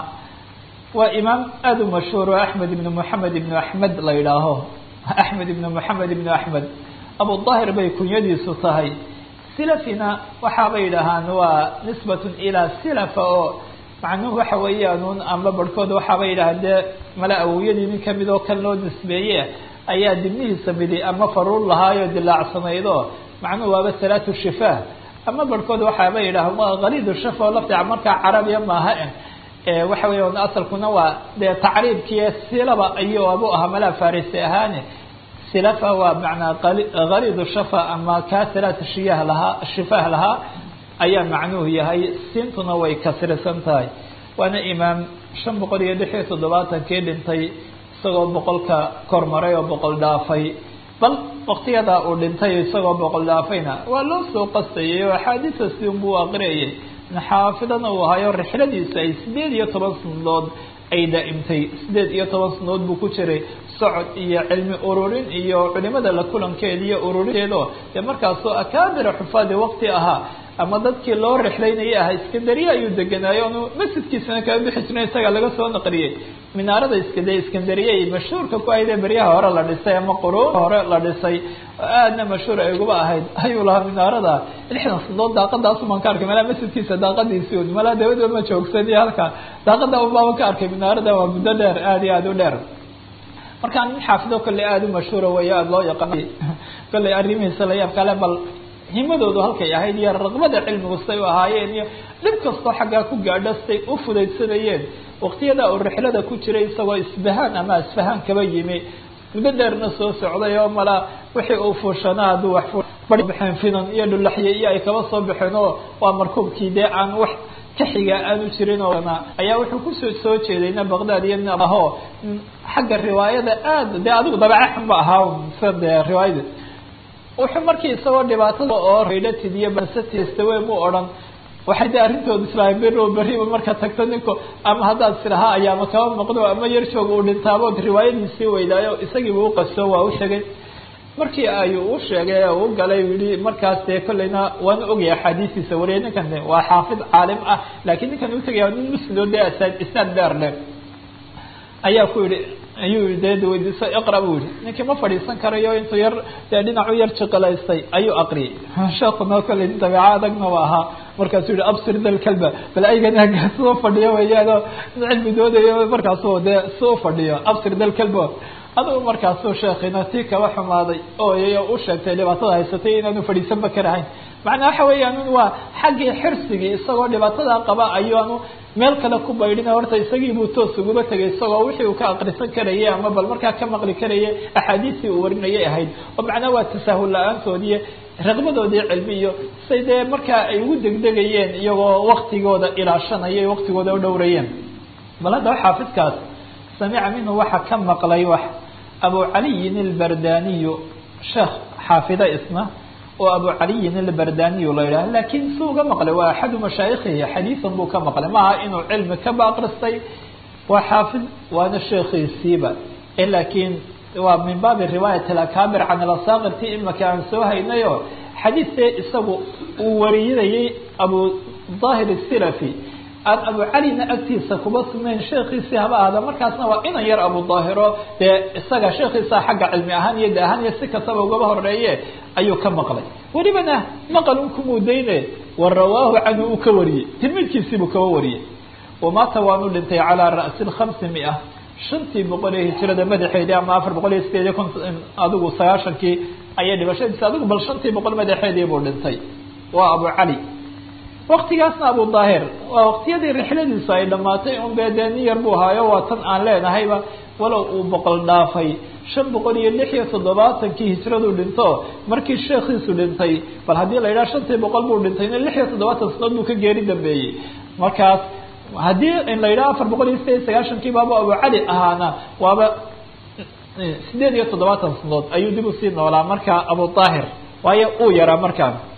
waa imaam aada u mashhuur oo axmed ibn moxamed ibn axmed la yidhaaho axmed ibn moxamed ibn axmed abudaahir bay kunyadiisu tahay silafina waxaabay yidhaahaan waa nisbatun ilaa silafa oo macnuhu waxa weeyaan amba barhkood waxaabay yidhahaan dee mala awowyadii nin kamid oo kan loo nisbeeye ayaa dibnihiisa midi ama faruur lahaayo dilaacsanaydoo macnuhu waaba salaatu shifaah ama barhkood waxaaba yidhahaan waa khaliid shafa oo lafdica markaa carabiya maaha eh waxa weya asalkuna waa dee tacriibkiiyo silaba ayuu abu ahaa malaa farisi ahaane silafa waa macnaa khaliid shafa ama kaa salaat shiyah lahaa shifaah lahaa ayaa macnuhu yahay siintuna way kasrisan tahay waana imaam shan boqol iyo lix iyo toddobaatankii dhintay isagoo boqolka kormaray oo boqol dhaafay bal waktiyadaa uu dhintay isagoo boqol dhaafayna waa loo soo qastayay oo axaadiisa si unbuu aqriyayay xaafidana uu ahayo rixladiisa ay sideed iyo toban sanadood ay daa'imtay sideed iyo toban sanadood buu ku jiray socod iyo cilmi ururin iyo culimada la kulankeeda iyo ururinteedo dee markaasoo akaabira xufaadi waqti ahaa ama dadkii loo rixlaynayay ahaa iskandariya ayuu deganaayo onu masjidkiisana kaga bixi jirna isaga laga soo naqliyey minaarada iskade iskandariya ay mashhuurka ku ahayd ee beryaha hore la dhisay ama quruun hore la dhisay oo aadna mashhuur ay uguba ahayd ayuu lahaa minaarada lixdan sanadood daaqadaasumaan ka arkay malaa masjidkiisa daaqadiisii un malaa dabadood ma joogsan iyo halka daaqada unbaaba ka arkay minaarada waa muddo dheer aada iyo aada u dheer markaa nin xaafido kolley aada u mashhuura weeye aada loo yaqaan kolley arrimihiisa la yaab kale bal himadoodu halkay ahayd iyo raqbada cilmigu say u ahaayeen iyo dhib kastoo xaggaa ku gaadho say u fudaydsanayeen waqtiyadaa uu rixlada ku jiray isagoo isbahaan ama isfahaan kaba yimi muddo dheerna soo socday oo mala wixii uu fuushanaa hadduu wax baxeen finan iyo dhulaxye iyo ay kaba soo baxeen oo waa markuubkii dee aan wax kaxiga aanu jirin oo ayaa wuxuu kusoo soo jeedayna baqdad iyo aho xagga riwaayada aada dee adigu dabeece xun ba ahaa sa dee riwaayada wuxuu markii isagoo dhibaatada oo raydhatid iyo basatiistawe mu odhan waxay de arrintooda islaahay bero beriba marka tagto ninku ama haddaad silahaa ayaama kaba maqdo ama yar joog uu dhintaabood riwaayadiisii weydaayo isagiiba u qaso waa u sheegay markii ayuu u sheegay u galay yihi markaas dee kolleyna waana ogaya axaadiistiisa wariya ninkan waa xaafid caalim ah laakiin ninkan utagaya nin muslido dee isnaad dheer leh ayaa ku yihi ayuu de weydiiso iqra buu yihi ninkii ma fadhiisan karayo intuu yar dee dhinacu yar jiqilaystay ayuu aqriyay sheekuna kolley nin dabeeco adagna wa ahaa markaasuu yihi absir dal kalba bal aygan soo fadhiyo weyaano cilmi doodayo markaasu dee si u fadhiyo absir dal kalba adigu markaasuu sheekina tii kaba xumaaday ooyay u sheegtay dhibaatada haysatay inaanu fadhiisanba karahayn macnaa waxa weeyaan waa xaggii xirsigii isagoo dhibaatadaa qaba ayaanu meel kale ku baydhina horta isagiibuu toos uguba tegay isagoo wixii uu ka aqrisan karayay ama bal markaa ka maqli karayay axaadiistii uu warinayay ahayd oo macnaa waa tasaahul la-aantoodiiyo raqbadoodii cilmi iyo say dee markaa ay ugu degdegayeen iyagoo waktigooda ilaashanaya waktigooda u dhowrayeen bal haddaba xaafidkaas samica minhu waxa ka maqlay wax abu caliyin albardaniyu sheekh xaafida isna oo abu caliyin albardaniyu la yidhaha lakin si uga maqlay waa axadu mashaayikhihi xadiisan buu ka maqlay maaha inuu cilmi kaba akristay waa xaafid waana sheekhiisiiba lakin waa min baabi riwaayat alakaabir can alasaqir ti imaka aan soo haynayo xadiidee isagu uu warinayay abu daahir silafi aan abu calina agtiisa kuba sugnayn sheekiisii haba ahda markaasna waa inan yar abu daahiro dee isaga sheekiisa xagga cilmi ahaan iyo de ahaan iyo si kastaba ugaba horeeye ayuu ka maqlay welibana maqal un kumudayne wa rawaahu canhu uu ka wariyey tilmiidkiisiibuu kaba wariyey wamaata waanu dhintay calaa ra'si lkhamsi mia shantii boqol ee hijrada madaxeedii ama afar boqol iyo sideed iyo konton adigu sagaashankii ayay dhibashadiisa adigu bal shantii boqol madaxeedii buu dhintay waa abu cali waktigaasna abu daahir waa waqtiyadii rixladiisu ay dhamaatay un bee dee nin yar buu ahaayo waa tan aan leenahayba walow uu boqol dhaafay shan boqol iyo lix iyo toddobaatankii hijraduu dhinto markii sheekhiisu dhintay bal haddii la yidhaha shantii boqol buu dhintay ina lix iyo toddobaatan sanaod buu ka geeri dambeeyey markaas haddii in la yidhaha afar boqol iyo sideed iyo sagaashankii baaba abu cali ahaana waaba sideed iyo toddobaatan sanadood ayuu dib usii noolaa markaa abu daahir waayo uu yaraa markaan